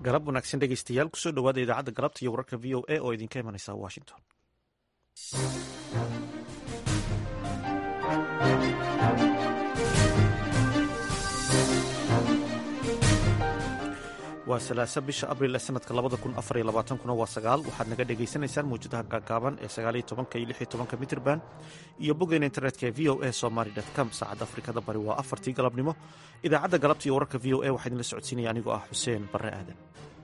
galab wanaagsan dhegeystayaal kusoo dhowaada idaacadda galabta iyo wararka v o a oo idinka imanaysa washington waa salaasa bisha abril ee sanadka labada kun afar iyo labaatankuna waa sagaal waxaad naga dhagaysanaysaan mawjadaha gaagaaban ee sagaaliyo tobanka iyo lix iyo tobanka mitrban iyo boggeena internetka ee v o a somaly com saacadda afrikada bari waa afartii galabnimo idaacadda galabta iyo wararka v o a waxaa idinla socodsiinaya anigoo ah xuseen barre aadan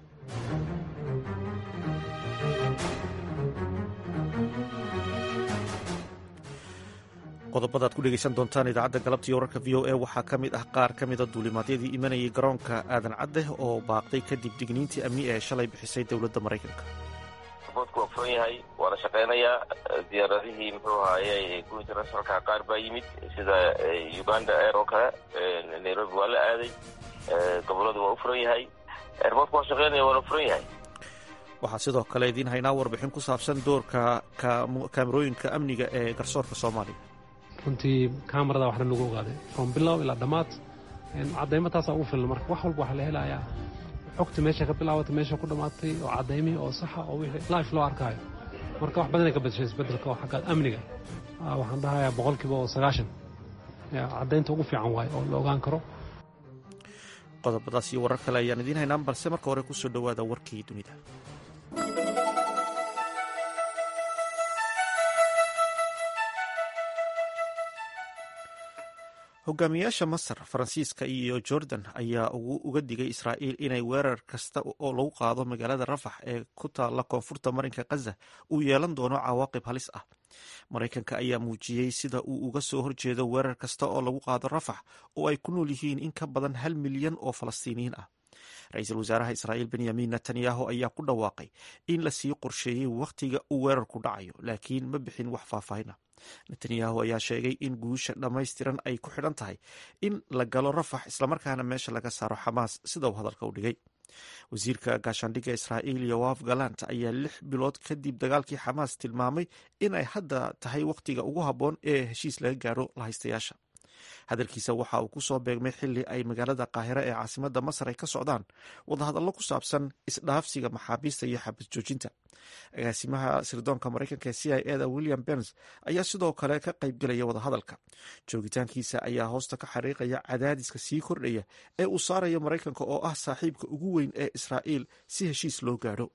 qodobada ad ku dhegeysan doontaan idaacadda galabta iyo wararka v o a waxaa ka mid ah qaar ka mida duulimaadyadii imanayay garoonka aadan cadde oo baaqday kadib digniintii amni ee shalay bixisay dowladda maraykanka boodku waa furan yahay waa la shaqaynayaa diyaaradihii muxuu ahaaye kuwa internationalka qaar baa yimid sida uganda air oo kale nairobi waa la aaday goboladu waa u furan yahay airboodku waa shaqaynaya waa la furan yahay waxaa sidoo kale idiin haynaa warbixin ku saabsan doorka kaamerooyinka amniga ee garsoorka soomaaliya runtii kamarada waxna lagu ogaaday from bilow ilaa dhammaad cadaymo taasaa ugu filan marka wax walba waxaa la helayaa xogta meesha ka bilaabatay meesha ku dhammaatay oo cadaymihii oo saxa oo wixii life loo arkaayo marka wax badanay ka badashay isbeddelka oo xagga amniga waxaan dhahayaa boqolkiiba oo sagaashan caddaynta ugu fiican waaye oo la ogaan karo qodobadaas iyo warar kale ayaan idiin haynaa balse marka hore kusoo dhowaada warkii dunida hogaamiyaasha masar faransiiska iyo jordan ayaa uga digay israa'iil inay weerar kasta oo lagu qaado magaalada rafax ee ku taalla koonfurta marinka khaza uu yeelan doono cawaaqib halis ah maraykanka ayaa muujiyey sida uu uga soo horjeedo weerar kasta oo lagu qaado rafax oo ay ku nool yihiin in ka badan hal milyan oo falastiiniyiin ah ra-iisul wasaaraha israa'iil benyamin netanyahu ayaa ku dhawaaqay in lasii qorsheeyey wakhtiga uu weerarku dhacayo laakiin ma bixin wax faahfaahin ah netanyahu ayaa sheegay in guusha dhammaystiran ay ku xidhan tahay in la galo rafax islamarkaana meesha laga saaro xamaas sida uu hadalka u dhigay wasiirka gaashaandhigga israa'iil yowaaf galant ayaa lix bilood kadib dagaalkii xamaas tilmaamay in ay hadda tahay wakhtiga ugu habboon ee heshiis laga gaaro lahaystayaasha hadalkiisa waxa uu ku soo beegmay xili ay magaalada qaahiro ee caasimadda masar ay ka socdaan wadahadallo ku saabsan isdhaafsiga maxaabiista iyo xabad joojinta agaasimaha sirdoonka maraykanka ee c i eda william berns ayaa sidoo kale ka qaybgelaya wadahadalka joogitaankiisa ayaa hoosta ka xariiqaya cadaadiska sii kordhaya ee uu saarayo maraykanka oo ah saaxiibka ugu weyn ee israa'iil si heshiis loo gaadho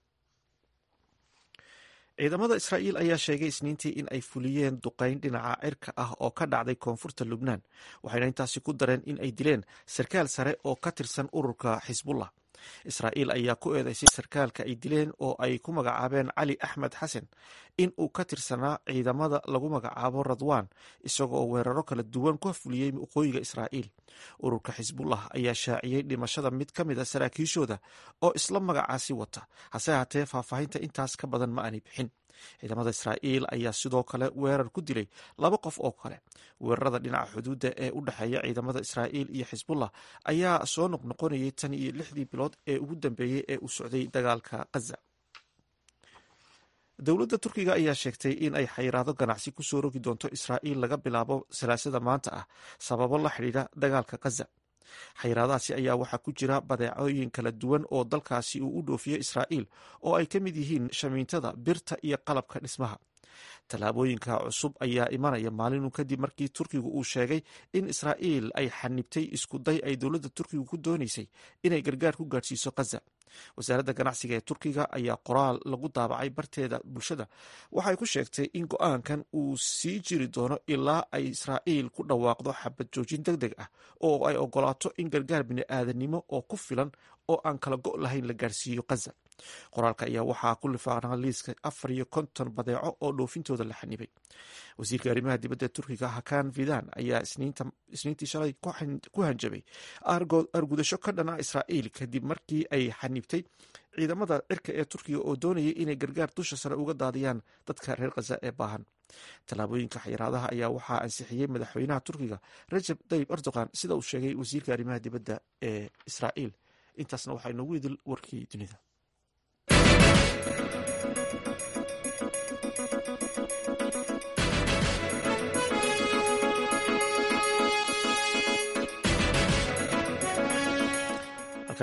ciidamada israa'iil ayaa sheegay isniintii in ay fuliyeen duqayn dhinaca cirka ah oo ka dhacday koonfurta lubnaan waxayna intaasi ku dareen in ay dileen sarkaal sare oo ka tirsan ururka xisbullah israa'iil ayaa ku eedeysay sarkaalka ay dileen oo ay ku magacaabeen cali axmed xasan in uu ka tirsanaa ciidamada lagu magacaabo radwan isagoo weeraro kala duwan ku fuliyey waqooyiga israa'iil ururka xisbullah ayaa shaaciyey dhimashada mid ka mid a saraakiishooda oo isla magacaasi wata hase haatee faahfaahinta intaas ka badan ma aanay bixin ciidamada israa'iil ayaa sidoo kale weerar ku dilay laba qof oo kale weerarada dhinaca xuduudda ee u dhexeeya ciidamada israa'iil iyo xisbullah ayaa soo noqnoqonayay tan iyo lixdii bilood ee ugu dambeeyey ee uu socday dagaalka khaza dowladda turkiga ayaa sheegtay in ay xayiraado ganacsi ku soo rogi doonto israa'iil laga bilaabo salaasada maanta ah sababo la xidhiidha dagaalka khaza xayiraadahaasi ayaa waxaa ku jira badeecooyin kala duwan oo dalkaasi uu u dhoofiyo israa'iil oo ay ka mid yihiin shamiintada birta iyo qalabka dhismaha tallaabooyinka cusub ayaa imanaya maalinu kadib markii turkigu uu sheegay in israa'iil ay xanibtay iskuday ay dowladda turkigu ku doonaysay inay gargaar ku gaadhsiiso khaza wasaaradda ganacsiga ee turkiga ayaa qoraal lagu daabacay barteeda bulshada waxay ku sheegtay in go-aankan uu sii jiri doono ilaa ay israa'iil ku dhawaaqdo xabad joojin deg deg ah oo ay ogolaato in gargaar bini-aadanimo oo ku filan oo aan kala go' lahayn la gaarsiiyo khaza qoraalka ayaa waxaa ku lifaaqnaa liiska afar iyo konton badeeco oo dhoofintooda la xanibay wasiirka arrimaha dibadda turkiga hakan fidan ayaa isniintii shalay ku hanjabay argudasho ka dhana israa'iil kadib markii ay xanibtay ciidamada cirka ee turkiga oo doonayay inay gargaar dusha sare uga daadiyaan dadka reer khaza ee baahan tallaabooyinka xayiraadaha ayaa waxaa ansixiyey madaxweynaha turkiga rajab tayib erdogan sida uu sheegay wasiirka arrimaha dibadda ee israa'iil intaasna waxaa inoogu idil warkii dunida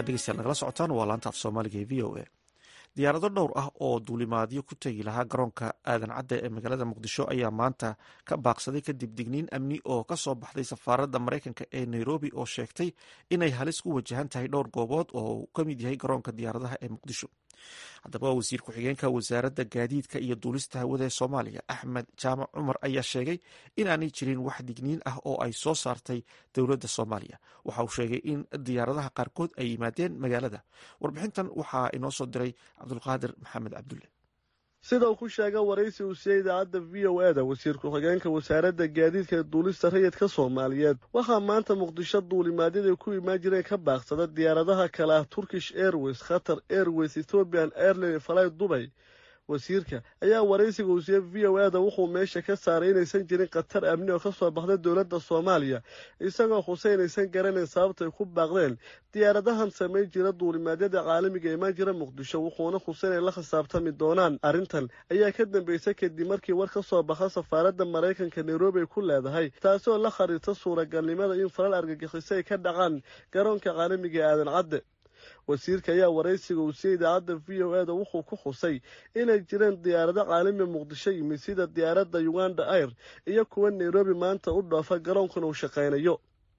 halkaad dhegeystayaal nagala socotaan waa laanta af soomaaliga ee v o a diyaarado dhowr ah oo duulimaadyo ku tegi lahaa garoonka aadan cadde ee magaalada muqdisho ayaa maanta ka baaqsaday kadib digniin amni oo ka soo baxday safaaradda maraykanka ee nairobi oo sheegtay inay halis ku wajahan tahay dhowr goobood oo uu ka mid yahay garoonka diyaaradaha ee muqdisho haddaba wasiir ku-xigeenka wasaaradda gaadiidka iyo duulista hawada ee soomaaliya axmed jaamac cumar ayaa sheegay in aanay jirin wax digniin ah oo ay soo saartay dowladda soomaaliya waxa uu sheegay in diyaaradaha qaarkood ay yimaadeen magaalada warbixintan waxaa inoo soo diray cabdulqaadir maxamed cabdulle sida uu ku sheega waraysi uu siiyey idaacadda v o e da wasiir ku-xigeenka wasaaradda gaadiidka ee duulista rayidka soomaaliyeed waxaa maanta muqdisho duulimaadyada ku imaan jireen ka baaqsada diyaaradaha kale ah turkish airways khatar airways ethoobian airline falay dubay wasiirka ayaa waraysiga uu siiyey v o e da wuxuu meesha ka saaray inaysan jirin khatar amni oo ka soo baxday dowladda soomaaliya isagoo xuse inaysan garanayn sababtay ku baaqdeen diyaaradahan samayn jira duulimaadyada caalamiga imaan jira muqdisho wuxuuna xuse inay la khisaabtami doonaan arrintan ayaa ka dambeysay kadib markii war ka soo baxa safaaradda maraykanka nairobi ay ku leedahay taasoo la khariirta suuragalnimada in falal argagixiso ay ka dhacaan garoonka caalamiga ee aadan cadde wasiirka ayaa waraysiga uu siiyey idaacadda v o e da wuxuu ku xusay inay jireen diyaarado caalami muqdisho yimid sida diyaaradda uganda air iyo kuwa nairobi maanta u dhoofa garoonkuna uu shaqaynayo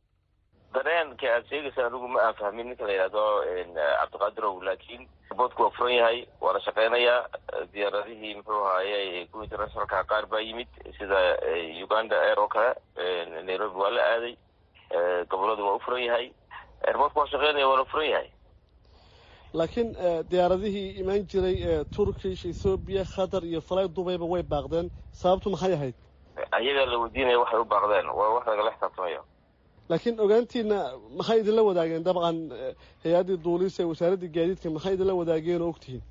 dareenka aad sheegaysa anigu ma aan fahmin ninka la yidhahdo cabdiqaadirow laakiin boodku waa furan yahay waa la shaqeynayaa diyaaradihii muxuu ahaaye kuwa internationalka qaar baa yimid sida uganda air oo kale nairobi waa la aaday goboladu waa u furan yahay airboodku waa shaqeynaya waa la furan yahay laakiin diyaaradihii imaan jiray ee turkish ethoobiya khatar iyo falay dubayba way baaqdeen sababtu maxay ahayd ayagaa la weydiinaya waxay u baaqdeen waa wax lagala xisaabtamayo laakiin ogaantiina maxay idinla wadaageen dabcan hay-addii duulisa ee wasaaraddii gaadiidka maxay idinla wadaageen oo ogtihiin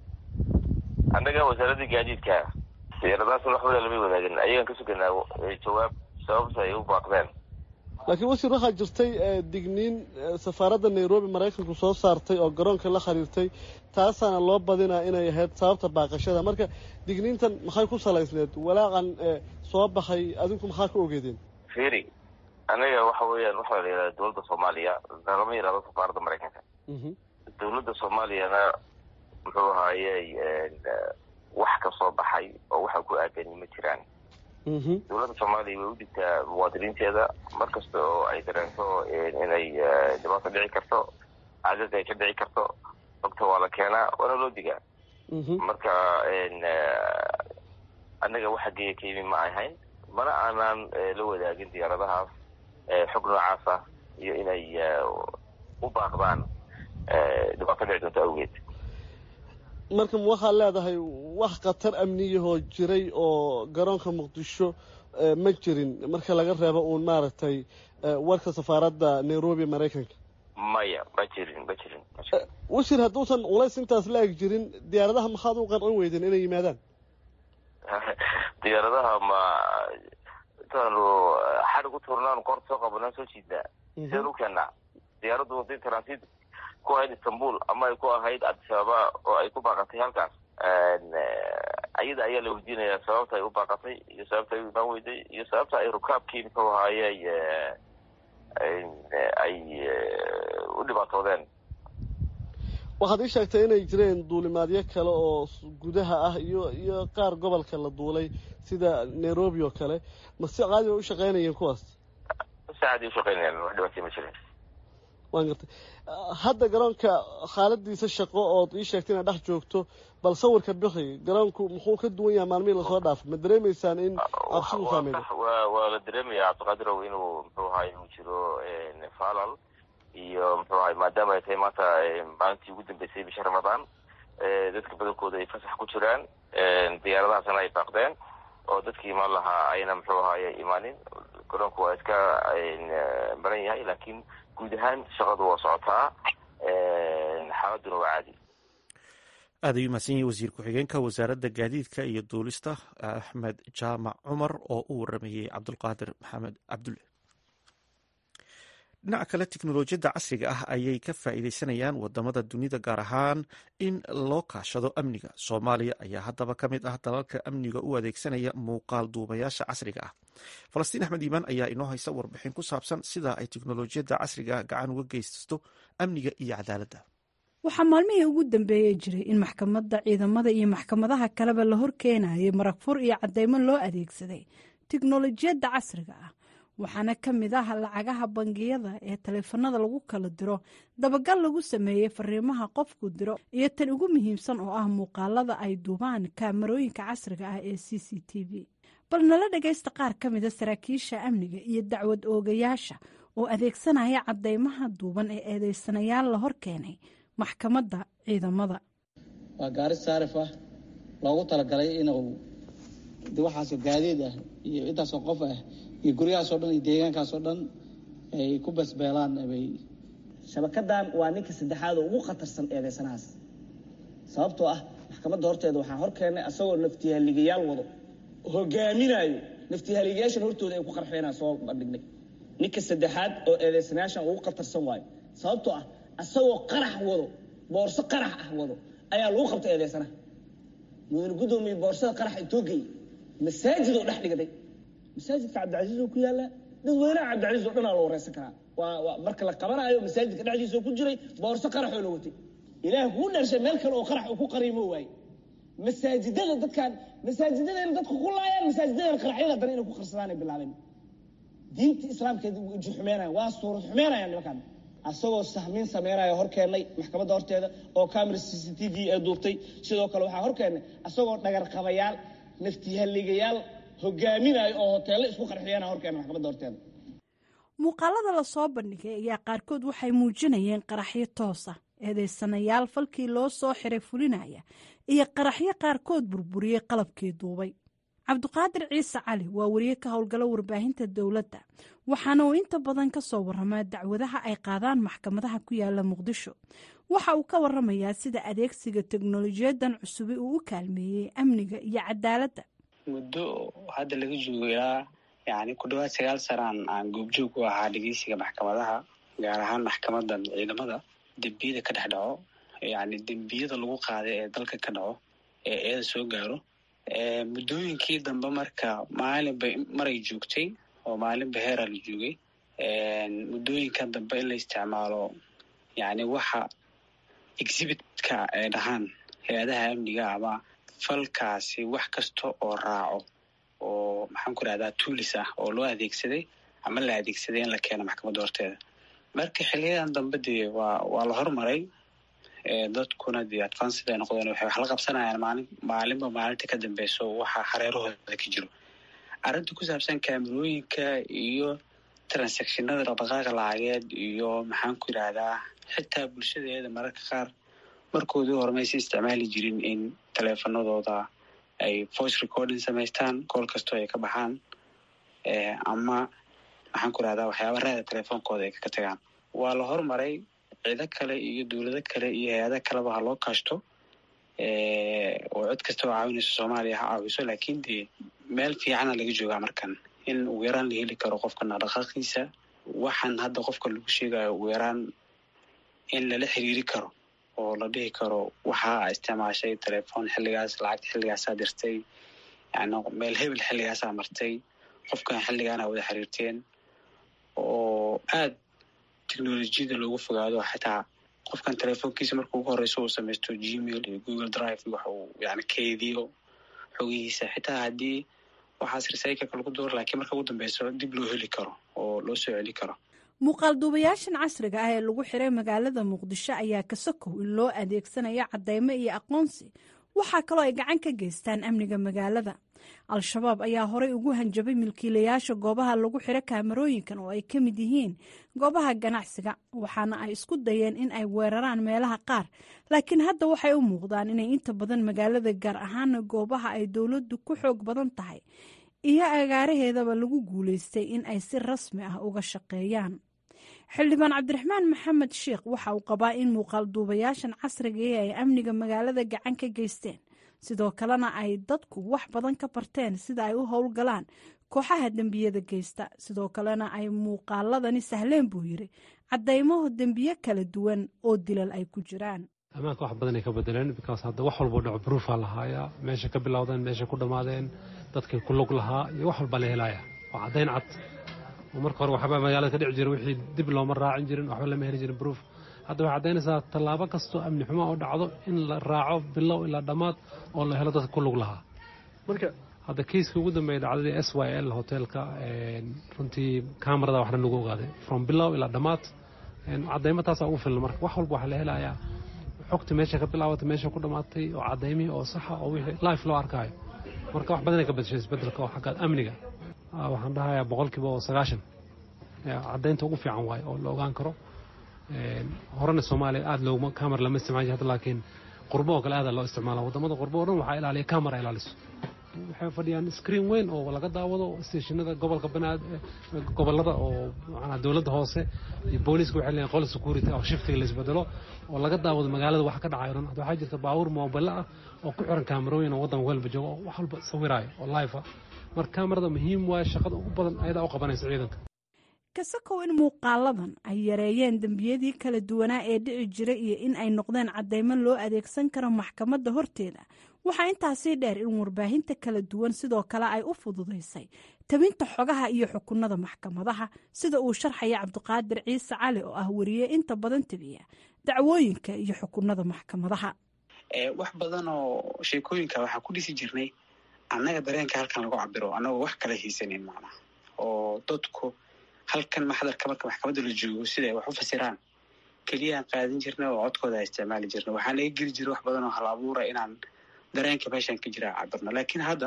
annaga wasaaraddii gaadiidka diyaaradahaas waxbada lama wadaagin ayagaan ka suganaa jawaab sababta ay u baaqdeen laakiin wasiir waxaa jirtay digniin safaaradda nairobi maraykanku soo saartay oo garoonka la khariirtay taasaana loo badinaa inay ahayd sababta baaqashada marka digniintan maxay ku salaysneed walaaqan soo baxay adinku maxaa ka ogeedeen firi anaga waxa weeyaan waxaa la yidhahda dowladda soomaaliya lama yidhahdo safaaradda maraykanka dowladda soomaaliyana muxuu ahaayey wax ka soo baxay oo waxa ku aadani ma jiraan dowladda soomaaliya way u dhigtaa muwaadiniinteeda mar kasta oo ay dareento inay dhibaato dhici karto cagag ay ka dhici karto ogta waa la keenaa waana loo digaa marka annaga waxa geeya ka yimi ma ahayn mana aanaan la wadaagin diyaaradahaas xog noocaas ah iyo inay u baaqdaan dhibaato dhici doonto awgeed marka waxaad leedahay wax khatar amniyahoo jiray oo garoonka muqdisho ma jirin marka laga reebo uun maaragtay warka safaaradda nairobi maraykanka maya ma jirin ma jirin wasiir hadduusan culays intaas la eg jirin diyaaradaha maxaad u qancin weydeen inay yimaadaan diyaaradaha ma intaanu xadhig u tuurnaan koorta soo qabanaan soo jiidnaa seen u keenaa diyaaraddu hadii transit ku ahayd istanbul ama ay ku ahayd cabdisababa oo ay ku baaqatay halkaas ayada ayaa la weydiinayaa sababta ay u baaqatay iyo sababta ay u imaan weyday iyo sababta ay rukaabkii muxuu ahaayey ay u dhibaatoodeen waxaad ii sheegtay inay jireen duulimaadyo kale oo gudaha ah iyo iyo qaar gobolka la duulay sida nairobi oo kale ma si caadi bay u shaqeynayeen kuwaas si caadi ushaqeynayaan wax dhibaatay ma jirin waan gartay hadda garoonka xaaladiisa shaqo ood ii sheegtay inaad dhex joogto bal sawirka bixi garoonku muxuu ka duwan yahay maalmihii lasoo dhaafay ma dareemaysaan in cabsi u saameeyo wa waa la dareemaya cabdiqaadirow inuu muxuu ahay uu jiro falal iyo muxuu ahay maadaama ay tahay maanta maalintii ugu dambeysay bisha ramadaan dadka badankooda ay fasax ku jiraan diyaaradahaasna ay baaqdeen oo dadkii imaan lahaa ayna muxuu ahaye imaanin garoonku waa iska baran yahay laakiin guud ahaan shaqadu waa socotaa xaaladuna waa caadi aad ayuu mahadsan yahay wasiir ku-xigeenka wasaaradda gaadiidka iyo duulista axmed jaamac cumar oo u waramayey cabdulqaadir maxamed cabdulle dhinaca kale teknolojiyadda casriga ah ayay ka faa'iideysanayaan wadamada dunida gaar ahaan in loo kaashado amniga soomaaliya ayaa haddaba ka mid ah dalalka amniga u adeegsanaya muuqaal duubayaasha casriga ah falastiin axmed iimaan ayaa inoo haysa warbixin ku saabsan sida ay teknolojiyadda casriga gacan uga geysato amniga iyo cadaaladda waxaa maalmihii ugu dambeeyey jiray in maxkamadda ciidamada iyo maxkamadaha kaleba la horkeenayay marag fur iyo cadeymo loo adeegsaday teknolojiyadda casriga ah waxaana ka mid ah lacagaha bangiyada ee taleefanada lagu kala diro dabagal lagu sameeyey fariimaha qofku diro iyo tan ugu muhiimsan oo ah muuqaalada ay duubaan kaamarooyinka casriga ah ee c c t v bal nala dhagaysta qaar ka mida saraakiisha amniga iyo dacwad oogayaasha oo adeegsanaya cadeymaha duuban ee eedeysanayaal la hor keenay maxkamadda ciidamada waa gaari saarif ah loogu talagalay inuu waxaasoo gaadiid ah iyo intaasoo qof ah iyo guryahaasoo dhan iyo deegaankaasoo dhan ay ku basbeelaan bay shabakadan waa ninka saddexaad oo ugu khatarsan eedeysanahaas sababtoo ah maxkamadda horteeda waxaa hor keennay asagoo naftihaligayaal wado hogaaminaayo naftihaligayaashan hortooda ay ku qarxeenaa soo bandhignay ninka saddexaad oo eedeysanayaashan ugu khatarsan waayo sababtoo ah asagoo qarax wado boorso qarax ah wado ayaa lagu qabtay eedeysanaha mudane guddoomiye boorsada qarax intoo geeyey masaajid oo dhex dhigday masaajidka cabdicasiis oo ku yaalla dadweynaha cabdicasiis oo dhanaa la wareysan karaa waa waa marka la qabanaayo masaajidka dhexdiisa oo ku jiray boorso qaraxoo la watay ilaah kuu dharshay meel kale oo qarax uu ku qariimo waaye masaajidada dadkaan masaajidadayna dadku ku laayaan masaajidadana qaraxyada dan inay ku qarsadaanay bilaabeen diinta islaamkeed uji xumeynaya waa suurad xumeynaya nimankaan asagoo sahmiin sameynaya hor keennay maxkamadda horteeda oo camera c c t v ee duubtay sidoo kale waxaa hor keennay asagoo dhagarqabayaal naftihaligayaal hogaaminayo oo hoteello isku qarxiyana hor keennay maxkamadda horteeda muuqaalada la soo bandhigay ayaa qaarkood waxay muujinayeen qaraxyo toosa eedeysanayaal falkii loo soo xiray fulinaya iyo qaraxyo qaarkood burburiyey qalabkii duubay cabdiqaadir ciise cali waa wariye ka howlgalo warbaahinta dowladda waxaana uu inta badan ka soo waramaa dacwadaha ay qaadaan maxkamadaha ku yaala muqdisho waxa uu ka waramayaa sida adeegsiga teknolojiyadan cusubi uu u kaalmeeyey amniga iyo cadaaladda muddo hadda laga joogo ilaa yani ku dhawaad sagaal sanaan aan goobjoog u ahaa dhegeysiga maxkamadaha gaar ahaan maxkamadan ciidamada dembiyada ka dhex dhaco yani dembiyada lagu qaaday ee dalka ka dhaco ee eeda soo gaaro muddooyinkii dambe marka maalinba maray joogtay oo maalinba heeraa la joogay muddooyinkan dambe in la isticmaalo yani waxa exhibitka ay dhahaan hay-adaha amniga ama falkaasi wax kasta oo raaco oo maxaan ku rahdaa tuulis ah oo loo adeegsaday ama la adeegsaday in la keeno maxkamadda horteeda marka xiliyadan dambe dee waa waa la hormaray dadkuna dee advanced ay noqdeen waxay wax la qabsanayaan maalin maalinba maalinta ka dambeyso waxa hareerahooda ka jiro arrinta ku saabsan kaamerooyinka iyo transactionada dhaqdhaqaaqa lacageed iyo maxaan ku yidhaahdaa xitaa bulshadeeda mararka qaar markoodii hore maysa isticmaali jirin in taleefanadooda ay voice recording samaystaan kool kastoo ay ka baxaan ama maxaan ku yidhahdaa waxyaaba raada telefoonkooda ay kaga tagaan waa la hormaray ciido kale iyo dowlado kale iyo hay-ada kaleba ha loo kaashto oo cid kasta oo caawinayso soomaaliya ha caawiso laakiin dee meel fiicana laga joogaa markan in ugu yaraan la heli karo qofka dhaqdhaqaaqiisa waxaan hadda qofka lagu sheegayo ugu yaraan in lala xiriiri karo oo la dhihi karo waxaa isticmaashay telefoon xilligaas lacagta xilligaasaa dirtay yani meel hebel xilligaasaa martay qofkan xilligaana wada xiriirteen oo aad technolojiyada loogu fogaado xitaa qofkan telefoonkiisa marka ugu horeyso uu samaysto gmail iyo google drive wax uu yani keydiyo xogihiisa xitaa haddii waxaas recycleka lagu duuro laakiin marka ugu dambeyso dib loo heli karo oo loo soo celi karo muuqaal duubayaashan casriga ah ee lagu xiray magaalada muqdisho ayaa ka sokow in loo adeegsanayo cadeymo iyo aqoonsi waxaa kaloo ay gacan ka geystaan amniga magaalada al-shabaab ayaa horey ugu hanjabay milkiilayaasha goobaha lagu xiro kaamarooyinkan oo ay ka mid yihiin goobaha ganacsiga waxaana ay isku dayeen in ay weeraraan meelaha qaar laakiin hadda waxay u muuqdaan inay inta badan magaalada gaar ahaana goobaha ay dowladdu ku xoog badan tahay iyo agaaraheedaba lagu guulaystay in ay si rasmi ah uga shaqeeyaan xildhibaan cabdiraxmaan maxamed sheikh waxa uu qabaa in muuqaal duubayaashan casrigae ay amniga magaalada gacan ka geysteen sidoo kalena ay dadku wax badan ka barteen sida ay u howlgalaan kooxaha dembiyada geysta sidoo kalena ay muuqaaladani sahleen buu yiri cadeymaho dembiye kala duwan oo dilal ay ku jiraan ammaanka wax badan ay ka bedeleen bikaas hadda wax walboo dhaco bruufa lahaayaa meesha ka bilowdeen meesha ku dhammaadeen dadkii ku lug lahaa iyo wax walbaa la helaya oo caddayn cad oo marka hore waxba magaalada ka dhici jira wixii dib looma raacin jirin waxba lama heli jirin proof hadda waxay caddaynaysaa tallaabo kastoo amni xumo oo dhacdo in la raaco bilow ilaa dhammaad oo la helo dadka ku lug lahaa marka hadda kiiskii ugu dambeeyay dhacdadii s y l hoteelka runtii kamarada waxna lagu ogaaday from bilow ilaa dhammaad cadaymo taasaa ugu filan marka wax walba waxaa la helayaa xogta meesha ka bilaabatay meesha ku dhammaatay oo cadaymihii oo saxa oo wixii life loo arkaayo marka wax badanay ka badashay isbedelka oo xagga amniga waxaan dhahayaa boqolkiiba oo sagaashan caddaynta ugu fiican waayo oo la ogaan karo horena soomaaliya aada looguma camera lama isticmaali hadda laakiin qurbo oo kale aada loo isticmaala wadamada qurbo o dhan waxaa ilaaliya camera ilaaliso waxay fadhiyaan screen weyn oo laga daawado stationada gobolka banaad gobolada oo macnaa dowladda hoose iyo booliiska waxay leeyihin qol security oo shiftiga la isbedelo oo laga daawado magaalada wax ka dhacayo dhan hadda waxaa jirta baabuur moobile ah oo ku xiran kaamarooyin oo waddanka walba joogo oo wax walba sawiraayo oo live ah marka kaamarada muhiim waaye shaqada ugu badan ayadaa u qabanaysa ciidanka kasakow in muuqaaladan ay yareeyeen dembiyadii kala duwanaa ee dhici jira iyo in ay noqdeen caddaymo loo adeegsan karo maxkamadda horteeda waxaa intaasii dheer in warbaahinta kala duwan sidoo kale ay u fududaysay tabinta xogaha iyo xukunada maxkamadaha sida uu sharxaya cabdiqaadir ciise cali oo ah wariye inta badan tabiya dacwooyinka iyo xukunada maxkamadaha wax badan oo sheekooyinka waxaan ku dhisi jirnay annaga dareenka halkan lagu cabiro annagoo wax kala haysanin macnaha oo dadku halkan maxdarka marka maxkamadda la joogo sida ay wax u fasiraan keliyaan qaadan jirnay oo codkooda a isticmaali jirnay waxaa naga geli jira wax badan oo hal abuura inaan dareenka meeshaan ka jira cabirno laakiin hadda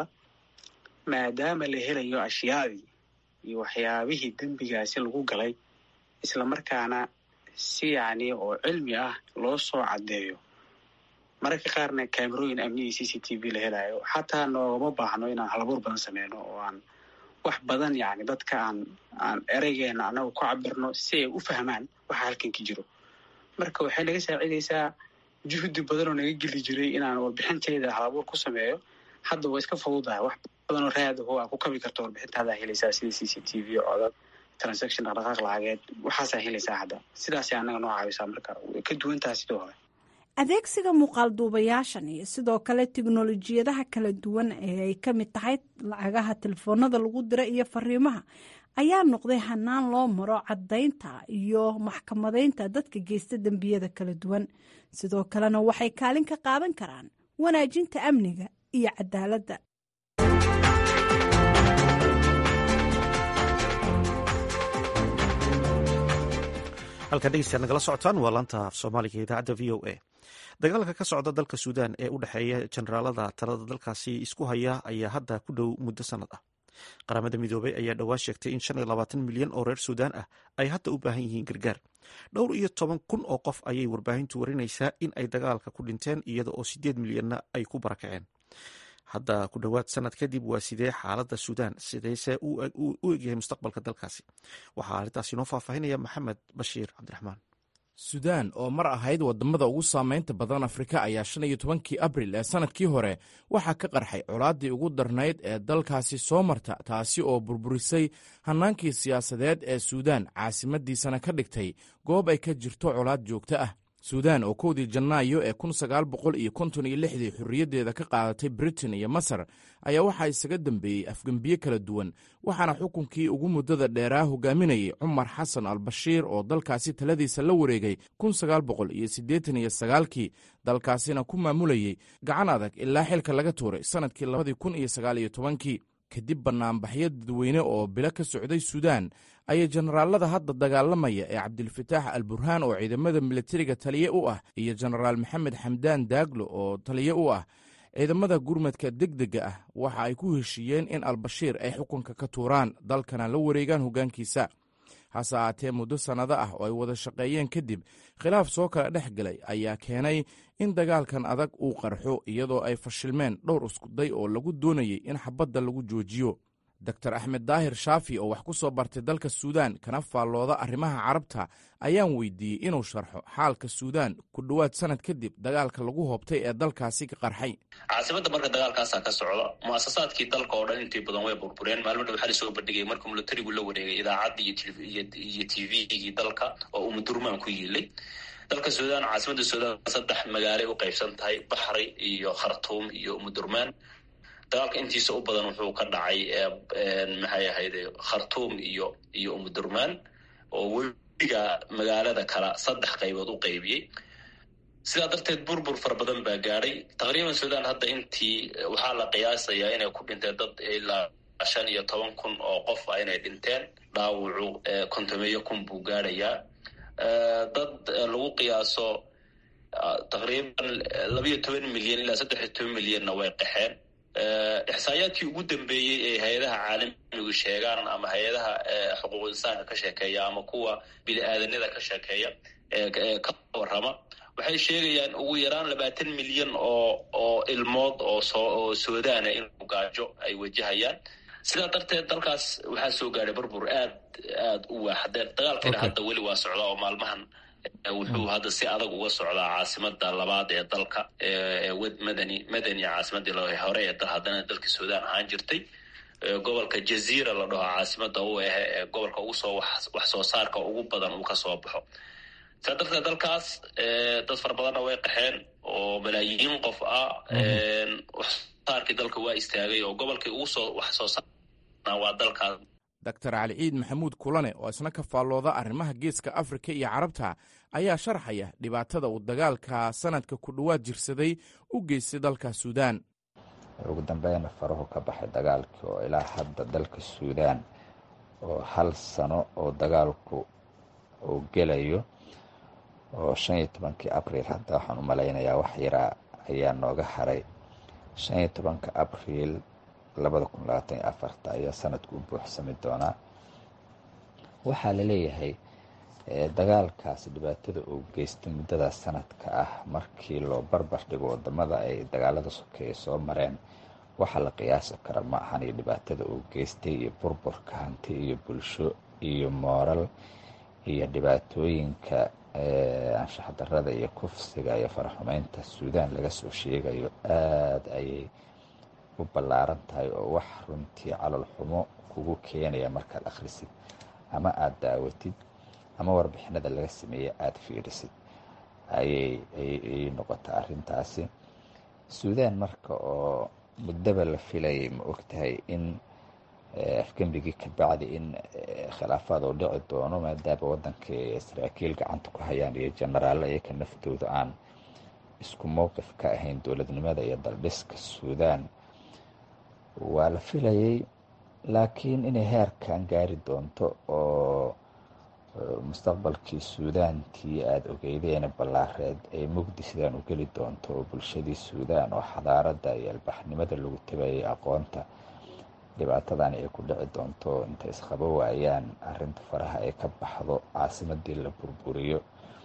maadaama la helayo ashyaadii iyo waxyaabihii dembigaasi lagu galay islamarkaana si yacni oo cilmi ah loo soo caddeeyo mararka qaarna kaamerooyin amniyii c c t v la helayo xataa noogama baahno inaan halabuur badan sameyno oo aan wax badan yacni dadka aan aan ereygeena annaga ku cabirno si ay u fahmaan waxa halkan ka jiro marka waxay naga saacidaysaa juhdi badan oo naga geli jiray inaan warbixinteeda halabuur ku sameeyo hadda waa iska fududahay wax badan oo raad aho aa ku kabi karto warbixintaadaa helaysaa sida c c t v codad transaction dhaqdhaqaaq lacageed waxaasaa helaysaa hadda sidaasay annaga noo caawisaa marka way ka duwantaha sidoo hore adeegsiga muuqaalduubayaashan iyo sidoo kale tiknolojiyadaha kala duwan ee ay ka mid tahay lacagaha telefoonada lagu dira iyo fariimaha ayaa noqday hanaan loo maro caddaynta iyo maxkamadeynta dadka geysta dembiyada kala duwan sidoo kalena waxay kaalin ka qaadan karaan wanaajinta amniga iyo cadaaladda halkan dhegeystayaad nagala socotaan waa laanta af soomaaliga idaacadda v o a dagaalka ka socda dalka suudaan ee u dhexeeya jenaraalada talada dalkaasi isku haya ayaa hadda ku dhow muddo sannad ah qaramada midoobay ayaa dhowaan sheegtay in shan iyo labaatan milyan oo reer suudaan ah ay hadda u baahan yihiin gargaar dhowr iyo toban kun oo qof ayay warbaahintu warinaysaa in ay dagaalka ku dhinteen iyada oo sideed milyanna ay ku barakaceen hadda ku dhowaad sanad kadib waa sidee xaaladda suudaan sideyse u egyahay mustaqbalka dalkaasi waxaa arrintaas inoo faahfaahinaya maxamed bashiir cabdiraxmaan suudaan oo mar ahayd waddamada ugu saamaynta badan afrika ayaa shan iyo tobankii abril ee sannadkii hore waxaa ka qarxay colaaddii ugu darnayd ee dalkaasi soo marta taasi oo burburisay hannaankii siyaasadeed ee suudaan caasimaddiisana ka dhigtay goob ay ka jirto colaad joogto ah suudaan oo kowdii janaayo ee kun sagaal boqol iyo konton iyo lixdii xorriyaddeeda ka qaadatay britain iyo masar ayaa waxaa isaga dambeeyey afgembiye kala duwan waxaana xukunkii ugu muddada dheeraa hogaaminayay cumar xasan al bashiir oo dalkaasi taladiisa la wareegay kun sagaal boqol iyo siddeetan iyo sagaalkii dalkaasina ku maamulayey gacan adag ilaa xilka laga tuuray sannadkii labadii kun iyo sagaal iyo tobankii kadib bannaanbaxyo dadweyne oo bilo ka socday suudaan ayay jenaraalada hadda dagaalamaya ee cabdilfataax al burhaan oo ciidamada militariga taliye u ah iyo jenaraal maxamed xamdaan daaglo oo taliye u ah ciidamada gurmadka degdega ah waxa ay ku heshiiyeen in albashiir ay xukunka ka tuuraan dalkana la wareegaan hoggaankiisa hase ahaatee muddo sannado ah oo ay wada shaqeeyeen kadib khilaaf soo kala dhex galay ayaa keenay in dagaalkan adag uu qarxo iyadoo ay fashilmeen dhowr iskuday oo lagu doonayey in xabadda lagu joojiyo doktor axmed daahir shaafi oo wax ku soo bartay dalka suudaan kana faallooda arrimaha carabta ayaan weydiiyey inuu sharxo xaalka suudaan ku dhowaad sanad kadib dagaalka lagu hoobtay ee dalkaasi ka qarxay caasimada marka dagaalkaasaa ka socda muasasaadkii dalka oo dhan intii badan way burbureen maalmo dhow waxaa lasoo bandhigay markuu militarigu la wareegay idaacaddii iyo t v-gii dalka oo uu mudurmaan ku yiilay dalka suudaan caasimada suudaan saddex magaalay u qaybsan tahay baxri iyo khartuum iyo umudurmaan dagaalka intiisa u badan wuxuu ka dhacay maxay ahayde khartuum iyo iyo umudurmaan oo webiga magaalada kala saddex qaybood u qaybiyey sidaa darteed burbur fara badan baa gaadhay taqriiban sudan hadda intii waxaa la qiyaasayaa inay ku dhinteen dad ilaa shan iyo toban kun oo qof ah inay dhinteen dhaawacu kontomeeyo kun buu gaadhayaa dad lagu qiyaaso taqriiban labayo toban milyan ilaa saddex iyo toban milyanna way qaxeen ixsaayaadkii ugu dambeeyey ee hay-adaha caalamigu sheegaan ama hay-adaha xuquuq insaanka ka sheekeeya ama kuwa bini-aadanada ka sheekeeya ka warrama waxay sheegayaan ugu yaraan labaatan milyan oo oo ilmood oo soo oo suudaana inuu gaajo ay wajahayaan sidaa darteed dalkaas waxaa soo gaadhay burbur aad aad u waaxdeen dagaalkiina hadda weli waa socdaa oo maalmahan wuxuu hadda si adag uga socdaa caasimada labaad ee dalka madani madani caasimadii hore ee dal haddana dalka suudaan ahaan jirtay gobolka jaziira la dhaho caasimada u ah ee gobolka ugu soo wax soo saarka ugu badan uu kasoo baxo sidaa darteed dalkaas dad fara badanna way qaxeen oo malaayiin qof ah waxsaarkii dalka waa istaagay oo gobolkii ugu soo wax soo saarna waa dalkaas doctor cali ciid maxamuud kulane oo isna ka faallooda arrimaha geeska afrika iyo carabta ayaa sharxaya dhibaatada uu dagaalka sanadka ku dhowaad jirsaday u geystay dalka suudaan ugu dambeyna farahu ka baxay dagaalkii oo ilaa hadda dalka suudaan oo hal sano oo dagaalku uu gelayo oo shan iyo tobankii abriil hadda waxaan u malaynayaa wax yaraa ayaa nooga haray shan iyo tobanka abriil labada kun labaatan iyo afarta ayaa sanadku u buuxsami doonaa waxaa la leeyahay dagaalkaasi dhibaatada uu geystay muddadaas sanadka ah markii loo barbar dhigo wadamada ay dagaalada sokeeye soo mareen waxa la qiyaasi kara ma ahan iyo dhibaatada uu geystay iyo burburka hanti iyo bulsho iyo mooral iyo dhibaatooyinka anshaxdarada iyo kufsiga iyo faraxumeynta suudaan laga soo sheegayo aada ayay u ballaaran tahay oo wax runtii calol xumo kugu keenaya markaad akhrisid ama aada daawatid ama warbixinada laga sameeye aada fiirisid ayay ayay noqota arrintaasi suudaan marka oo muddaba la filayay ma ogtahay in afgembigii ka bacdi in khilaafaad oo dhici doono maadaama waddankii saraakiil gacanta ku hayaan iyo jenaraallo iyaka naftooda aan isku mowqif ka ahayn dowladnimada iyo daldhiska suudaan waa la filayay laakiin inay heerkan gaari doonto oo mustaqbalkii suudaantii aada ogeydeena ballaareed ay mugdi sidaan u geli doonto oo bulshadii suudaan oo xadaarada iyo albaxnimada lagu tabayay aqoonta dhibaatadani ay ku dhici doonto intay isqabo waayaan arinta faraha ay ka baxdo caasimadii la burburiyo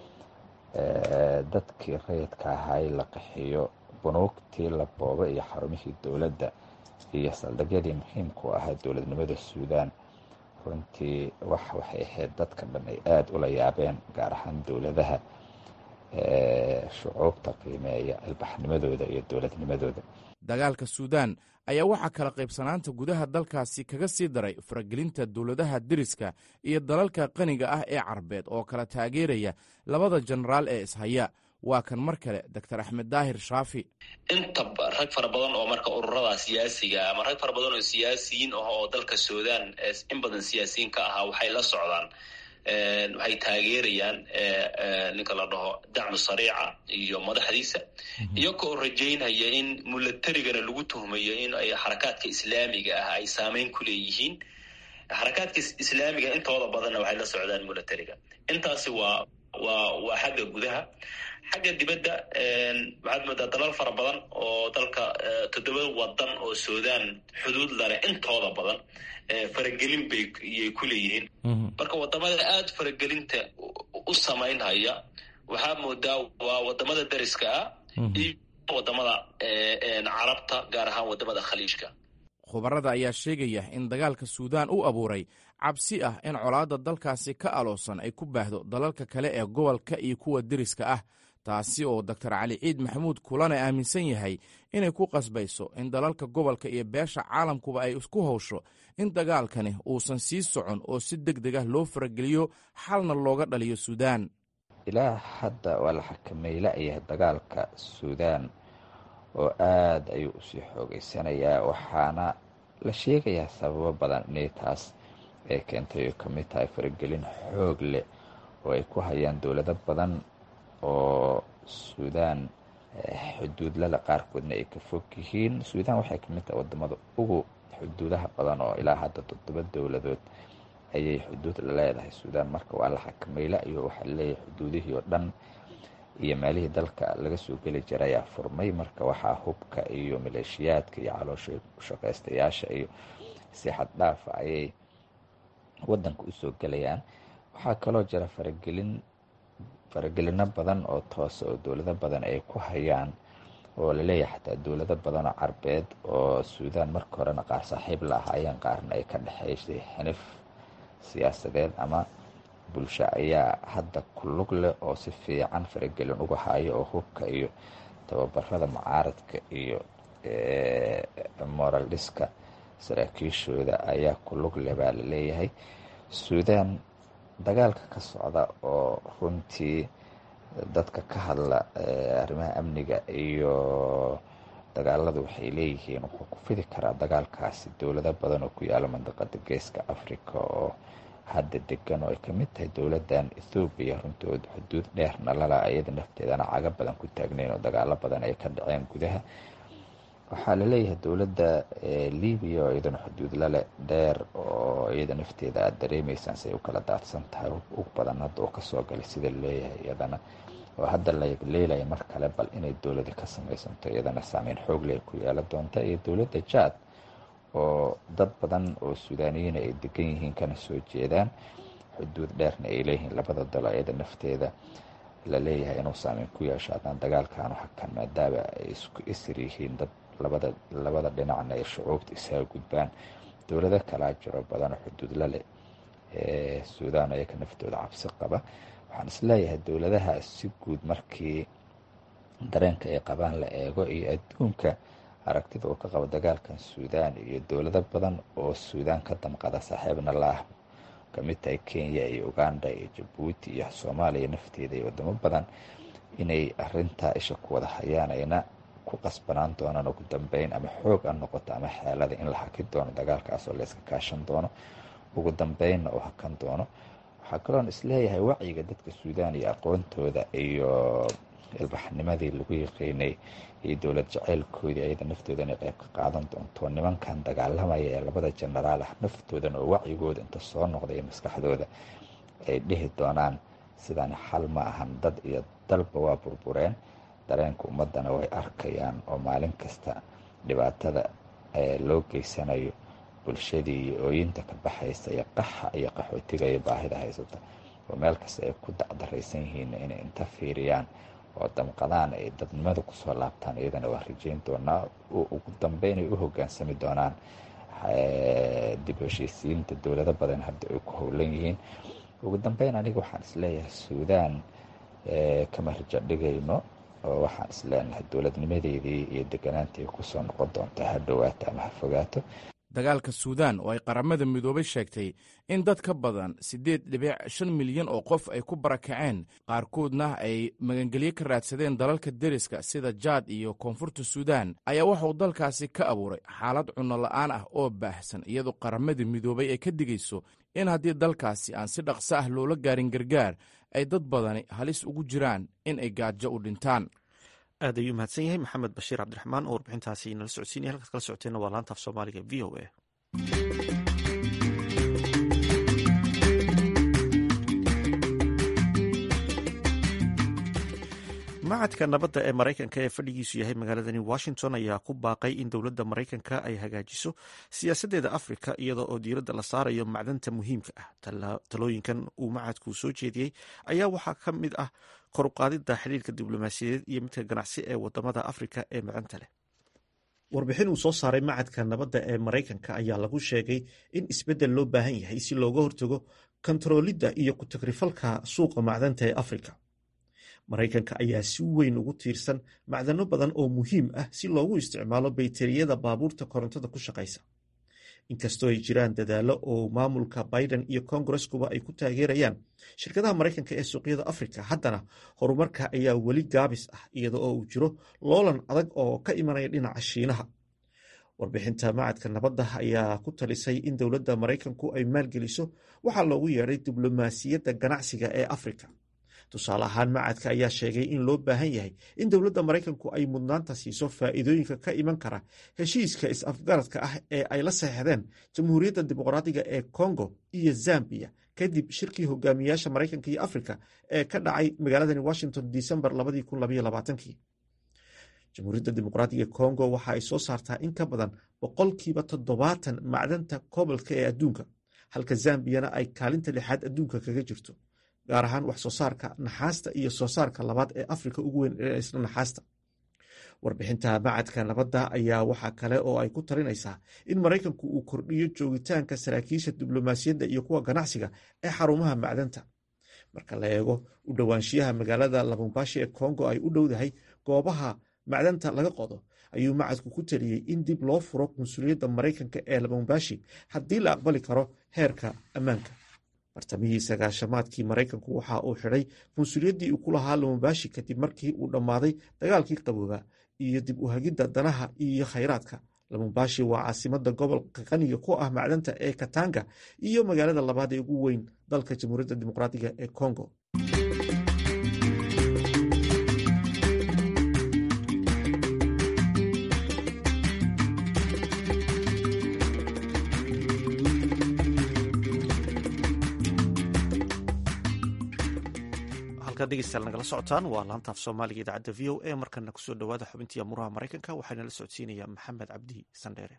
dadkii rayidka ahaay la qaxiyo bunuugtii la boobo iyo xarumihii dowladda iyo saldhigyadii muhiimku ahaa dowladnimada suudaan runtii wax waxay ahayd dadka dhan ay aada ula yaabeen gaar ahaan dowladaha shucuubta qiimeeya albaxnimadooda iyo dowladnimadooda dagaalka suudaan ayaa waxaa kala qaybsanaanta gudaha dalkaasi kaga sii daray faragelinta dowladaha deriska iyo dalalka qaniga ah ee carbeed oo kala taageeraya labada jenaraal ee ishaya waa kan mar kale doctor axmed daahir shaafi inta rag fara badan oo marka ururada siyaasiga ama rag fara badan oo siyaasiyiin ah oo dalka suudaan in badan siyaasiyiin ka ahaa waxay la socdaan waxay taageerayaan ninka la dhaho dacmu sariica iyo madaxdiisa iyagoo rajaynaya in mulatarigana lagu tuhmayo in ay xarakaadka islaamiga ah ay saameyn ku leeyihiin xarakaadka islaamiga intooda badanna waxay la socdaan mulatariga intaasi waa waa waa xagga gudaha xagga dibadda waxaad moodaa dalal fara badan oo dalka toddoba wadan oo suudaan xuduud laleh intooda badan faragelin bay iyay ku leeyihiin marka wadamada aada faragelinta u samaynhaya waxaa moodaa waa wadamada dariska ah iyo wadamada carabta gaar ahaan wadamada khaliijka khubarada ayaa sheegaya in dagaalka suudaan u abuuray cabsi ah in colaadda dalkaasi ka aloosan ay ku baahdo dalalka kale ee gobolka iyo kuwa deriska ah taasi oo doctor cali ciid maxamuud kulane aaminsan yahay inay ku qasbayso in dalalka gobolka iyo beesha caalamkuba ay isku howsho in dagaalkani uusan sii socon oo si deg deg ah loo farageliyo xalna looga dhaliyo suudaan ilaa hadda waa la xakameey la-yahay dagaalka suudaan oo aada ayuu usii xoogeysanayaa waxaana la sheegayaa sababo badan inay taas ay keentay oo kamid tahay faragelin xoog leh oo ay ku hayaan dowlado badan oo suudaan xuduudlada qaarkoodna ay ka fog yihiin suudaan waxay kamid tahay wadamada ugu xuduudaha badan oo ilaa hadda toddoba dowladood ayay xuduud la leedahay suudaan marka waa la xakamayla iyo waxaa laleeyahay xuduudihii oo dhan iyo meelihii dalka laga soo geli jiray ayaa furmay marka waxaa hubka iyo maleeshiyaadka iyo caloosha shaqaystayaasha iyo si xad dhaafa ayay wadanka usoo gelayaan waxaa kaloo jira faragelin faragelino badan oo toose oo dowlado badan ay ku hayaan oo laleeyahay xataa dowlado badan oo carbeed oo suudaan marka horena qaar saaxiib la ahaayeen qaarna ay ka dhexeysay xinif siyaasadeed ama bulsho ayaa hadda ku lug leh oo si fiican faragelin uga hayo oo hubka iyo tababarada mucaaradka iyo moral dhiska saraakiishooda ayaa ku lug leh baa laleeyahay suudaan dagaalka ka socda oo runtii dadka ka hadla arrimaha amniga iyo dagaaladu waxay leeyihiin wuxuu ku fidi karaa dagaalkaasi dowlado badan oo ku yaala mandaqada geeska africa oo hadda degan oo ay kamid tahay dowladan ethoobiya runtood xuduud dheerna lala iyada nafteedana caga badan ku taagneyn oo dagaalo badan ay ka dhaceen gudaha waxaa laleeyahay dowladda libiya oo iyadana xuduud lale dheer oo iyada nafteeda aada dareemeysaan si ay u kala daadsan tahay ug badan hadda oo kasoo galay sida laleeyahay iyadana oo hadda la leelaya mar kale bal inay dowladi ka samaysanto iyadana saameyn xoog leh ku yeela doonta iyo dowladda jaad oo dad badan oo suudaaniyiina ay degan yihiin kana soo jeedaan xuduud dheerna ay leeyihiin labada dalo iyada nafteeda la leeyahay inuu saameyn ku yeesho haddaan dagaalkan hakan maadaama ay isku isir yihiin dad labada labada dhinacna ay shucuubta isaga gudbaan dowlado kalaa jiro badan oo xuduudla leh ee suudaan ayaka naftooda cabsi qaba waxaan isleeyahay dowladaha si guud markii dareenka ay qabaan la eego iyo adduunka aragtida uu ka qabo dagaalkan suudaan iyo dowlado badan oo suudaan ka damqada saaxiibna la ah kamid tahay kenya iyo uganda iyo jabuuti iyo soomaaliya nafteeda iyo wadamo badan inay arintaa isha ku wada hayaan ayna ku qasbanaan doonaan ugu dambeyn ama xoog a noqoto ama xeelada in la hakin doono dagaalkaas oo layska kaashan doono ugu dambeynna uu hakan doono waxaa kaloon isleeyahay wacyiga dadka suudaan iyo aqoontooda iyo ilbaxnimadii lagu yaqiinay iyo dowlad jaceylkoodii ayada naftooda inay qayb ka qaadan doonto nimankan dagaalamaya ee labada jenaraal ah naftoodan oo wacyigooda inta soo noqday iyo maskaxdooda ay dhihi doonaan sidaan xal ma ahan dad iyo dalba waa burbureen dareenka ummadana way arkayaan oo maalin kasta dhibaatada loo geysanayo bulshadii iyo ooyinta ka baxaysa iyo qaxa iyo qaxootiga iyo baahida haysata oo meel kasta ay ku dacdaraysan yihiin inay inta fiiriyaan oo damqadaan ay dadnimada kusoo laabtaan iyadana waa rajeyn doonaa ugu dambeyn ay u hogaansami doonaan dib heshiisiinta dowlado badan hadda ay ku howlan yihiin ugu dambeyn aniga waxaan isleeyahay suudaan kama rajo dhigayno oo waxaan isleenahay dowladnimadeedii iyo deganaantii kusoo noqon doonta ha dhowaato ama ha fogaato dagaalka suudaan oo ay qaramada midoobay sheegtay in dad ka badan siddeed dhibic shan milyan oo qof ay ku barakaceen qaarkoodna ay magangelyo ka raadsadeen dalalka deriska sida jaad iyo koonfurta suudaan ayaa waxauu dalkaasi ka abuuray xaalad cunno la'aan ah oo baahsan iyadoo qaramada midoobay ay ka digayso in haddii dalkaasi aan si dhaqso ah loola gaarin gargaar ay dad badani halis ugu jiraan in ay gaajo u dhintaan aad ayuu mahadsan yahay maxamed bashiir cabdiraxmaan oo warbixintaasi nala socodsiinaya halkaad kala socoteenna waa laanta af soomaaliga v o a macadka nabadda ee maraykanka ee fadhigiisu yahay magaaladani washington ayaa ku baaqay in dowladda maraykanka ay hagaajiso siyaasaddeeda afrika iyadoo oo diiradda la saarayo macdanta muhiimka ah talooyinkan uu macadku soo jeediyey ayaa waxaa ka mid ah koruqaadida xiriirka diblomaasiyadeed iyo midka ganacsi ee wadamada afrika ee macdanta leh warbixin uu soo saaray macadka nabadda ee maraykanka ayaa lagu sheegay in isbeddel loo baahan yahay si looga hortago kontaroolidda iyo ku-tagrifalka suuqa macdanta ee afrika maraykanka ayaa si weyn ugu tiirsan macdano badan oo muhiim ah si loogu isticmaalo bayteriyada baabuurta korontada ku shaqaysa inkastoo ay jiraan dadaallo oo maamulka biden iyo kongareskuba ay ku taageerayaan shirkadaha maraykanka ee suuqyada afrika haddana horumarka ayaa weli gaabis ah iyada oo uu jiro loolan adag oo ka imanaya dhinaca shiinaha warbixinta macadka nabadda ayaa ku talisay in dowladda maraykanku ay maalgeliso waxaa loogu yeedhay diblomaasiyadda ganacsiga ee afrika tusaale ahaan macadka ayaa sheegay in loo baahan yahay in dowladda maraykanku ay mudnaanta siiso faa'iidooyinka ka iman kara heshiiska is-afgaradka ah ee ay la saxeixdeen jamhuuriyadda dimuqraadiga ee kongo iyo zambiya kadib shirkii hogaamiyaasha maraykanka iyo afrika ee ka dhacay magaaladani washington disembar jamhuuriyadda dimuqraadiga kongo waxa ay soo saartaa in ka badan boqolkiiba toddobaatan macdanta kobolka ee adduunka halka zambiyana ay kaalinta lixaad adduunka kaga jirto gaar ahaan wax soo saarka naxaasta iyo soo saarka labaad ee afrika ugu weyn ee isla naxaasta warbixinta macadka nabadda ayaa waxaa kale oo ay ku talinaysaa in maraykanku uu kordhiyo joogitaanka saraakiisha diblomaasiyadda iyo kuwa ganacsiga ee xarumaha macdanta marka la eego u dhowaanshiyaha magaalada labumbashi ee kongo ay u dhowdahay goobaha macdanta laga qodo ayuu macadku ku taliyey in dib loo furo qunsuliyadda maraykanka ee labumbashi haddii la aqbali karo heerka ammaanka bartamihii sagaashamaadkii maraykanku waxa uu xidhay qunsuliyaddii uu ku lahaa lumumbashi kadib markii uu dhammaaday dagaalkii qaboobaa iyo dib u hagidda danaha iyo khayraadka lumumbashi waa caasimada gobolka qaniga ku ah macdanta ee katanga iyo magaalada labaad ee ugu weyn dalka jamhuuriyadda dimuqraadiga ee congo degeystayaal nagala socotaan waa laantaaf soomaaliga idaacadda v o a markana kusoo dhowaada xubintii amuuraha maraykanka waxaana la socodsiinaya maxamed cabdi sandheere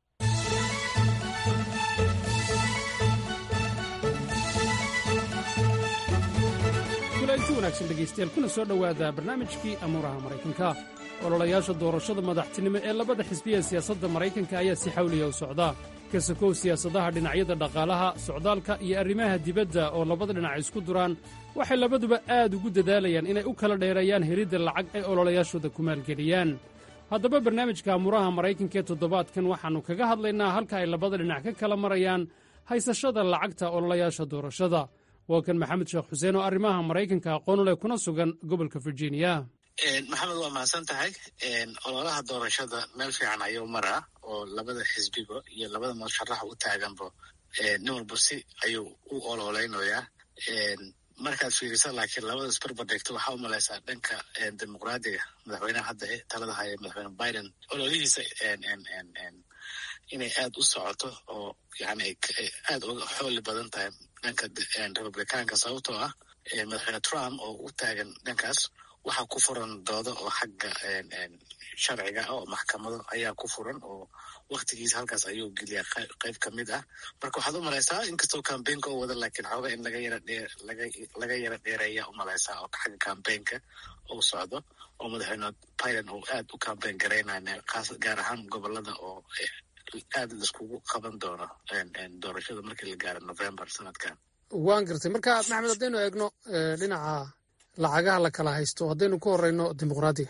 kulanti wanaagsan dhegaystayaal kuna soo dhowaada barnaamijkii amuuraha maraykanka ololayaasha doorashada madaxtinimo ee labada xisbiya siyaasadda maraykanka ayaa si xawliya u socda kasakow siyaasadaha dhinacyada dhaqaalaha socdaalka iyo arrimaha dibadda oo labada dhinac isku duraan waxay labaduba aad ugu dadaalayaan inay u kala dheereeyaan helidda lacag ay ololayaashooda ku maalgeliyaan haddaba barnaamijka amuraha maraykanka ee toddobaadkan waxaannu kaga hadlaynaa halka ay labada dhinac ka kala marayaan haysashada lacagta ololayaasha doorashada waa kan maxamed sheekh xuseen oo arrimaha maraykanka aqoon u leh kuna sugan gobolka virginia maxamed waa mahadsan tahay ololaha doorashada meel fiican ayuu maraa oo labada xisbiba iyo labada musharaxa u taaganba nin walba si ayuu u ololeynayaa markaad fiirisa laakiin labada isbarbar dhigto waxaa u malaysaa dhanka dimuqraadiga madaxweynaha hadda talada haya madaxweyne biden ololihiisa inay aad u socoto oo yani aad uga xooli badan tahay dhanka republicaanka sababtoo ah madaxweyne trump oo u taagan dhankaas waxaa ku furan doodo oo xagga sharciga ah oo maxkamado ayaa ku furan oo waktigiisa halkaas ayuu geliyaa qayb ka mid ah marka waxaad u malaysaa inkastoo cambaynka oo wada laakiin xooga in laga yara dhee laga laga yara dheereeya u malaysaa oo xagga cambaynka uu socdo oo madaxweyne biden uu aad u cambayn garaynaya kaas gaar ahaan gobolada oo aad laiskugu qaban doono doorashada markii la gaaro november sanadkan waan gartay marka maxamed haddaynu eegno dhinaca lacagaha la kala haysto haddaynu ku horeyno dimuqraadiga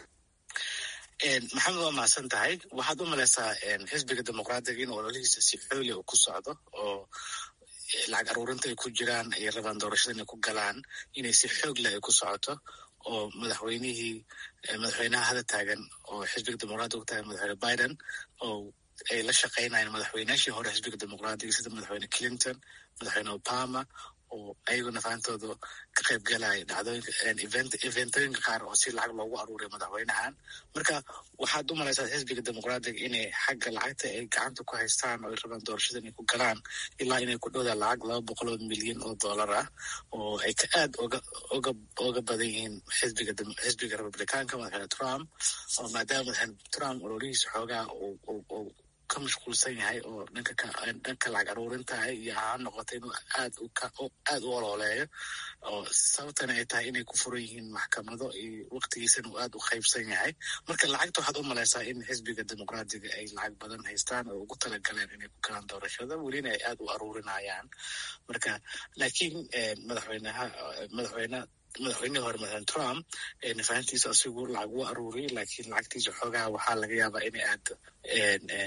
maxamed waa mahadsan tahay waxaad u malaysaa xisbiga dimuqraadiga in ololihiisa si xooli u ku socdo oo lacag aruurinta ay ku jiraan ay rabaan doorashada inay ku galaan inay si xoog leh ay ku socoto oo madaxweynihii madaxweynaha hada taagan oo xisbiga dimuqraadiga ku taagan madaxweyne biden oo ay la shaqaynayeen madaxweynaashii hore xisbiga dimuqraadiga sida madaxweyne clinton madaxweyne obama oo ayaguna faantooda ka qayb galaya dhacdooyinka eventooyinka qaar oo si lacag loogu aruuriyo madaxweynahan marka waxaad u malaysaa xisbiga dimuqraadiga inay xagga lacagta ay gacanta ku haystaan oo ay rabaan doorashada inay ku galaan ilaa inay ku dhowdaan lacag laba boqol oo milyan oo dollar ah oo ay ka aad oga oga oga badan yihiin xisbiga xisbiga republicaanka madaxweyne trump oo maadaama madaxweyne trump ololihiisa xoogaa uu ka mashquulsan yahay oo dhanka dhanka lacag aruurinta iyo ha noqota inuu aad aad u ololeeyo oo sababtana ay tahay inay ku furan yihiin maxkamado iyo waktigiisana uu aad u qaybsan yahay marka lacagta waxaad u malaysaa in xisbiga dimuqraadiga ay lacag badan haystaan oo ugu talagaleen inay ku galaan doorashada welina ay aad u aruurinayaan marka laakiin madaxweynaha madaxweyne madaxweynihii hore madaxweyne trump nafahantiisa asigu lacag u aruuriyay laakiin lacagtiisa xoogaha waxaa laga yaabaa inay aad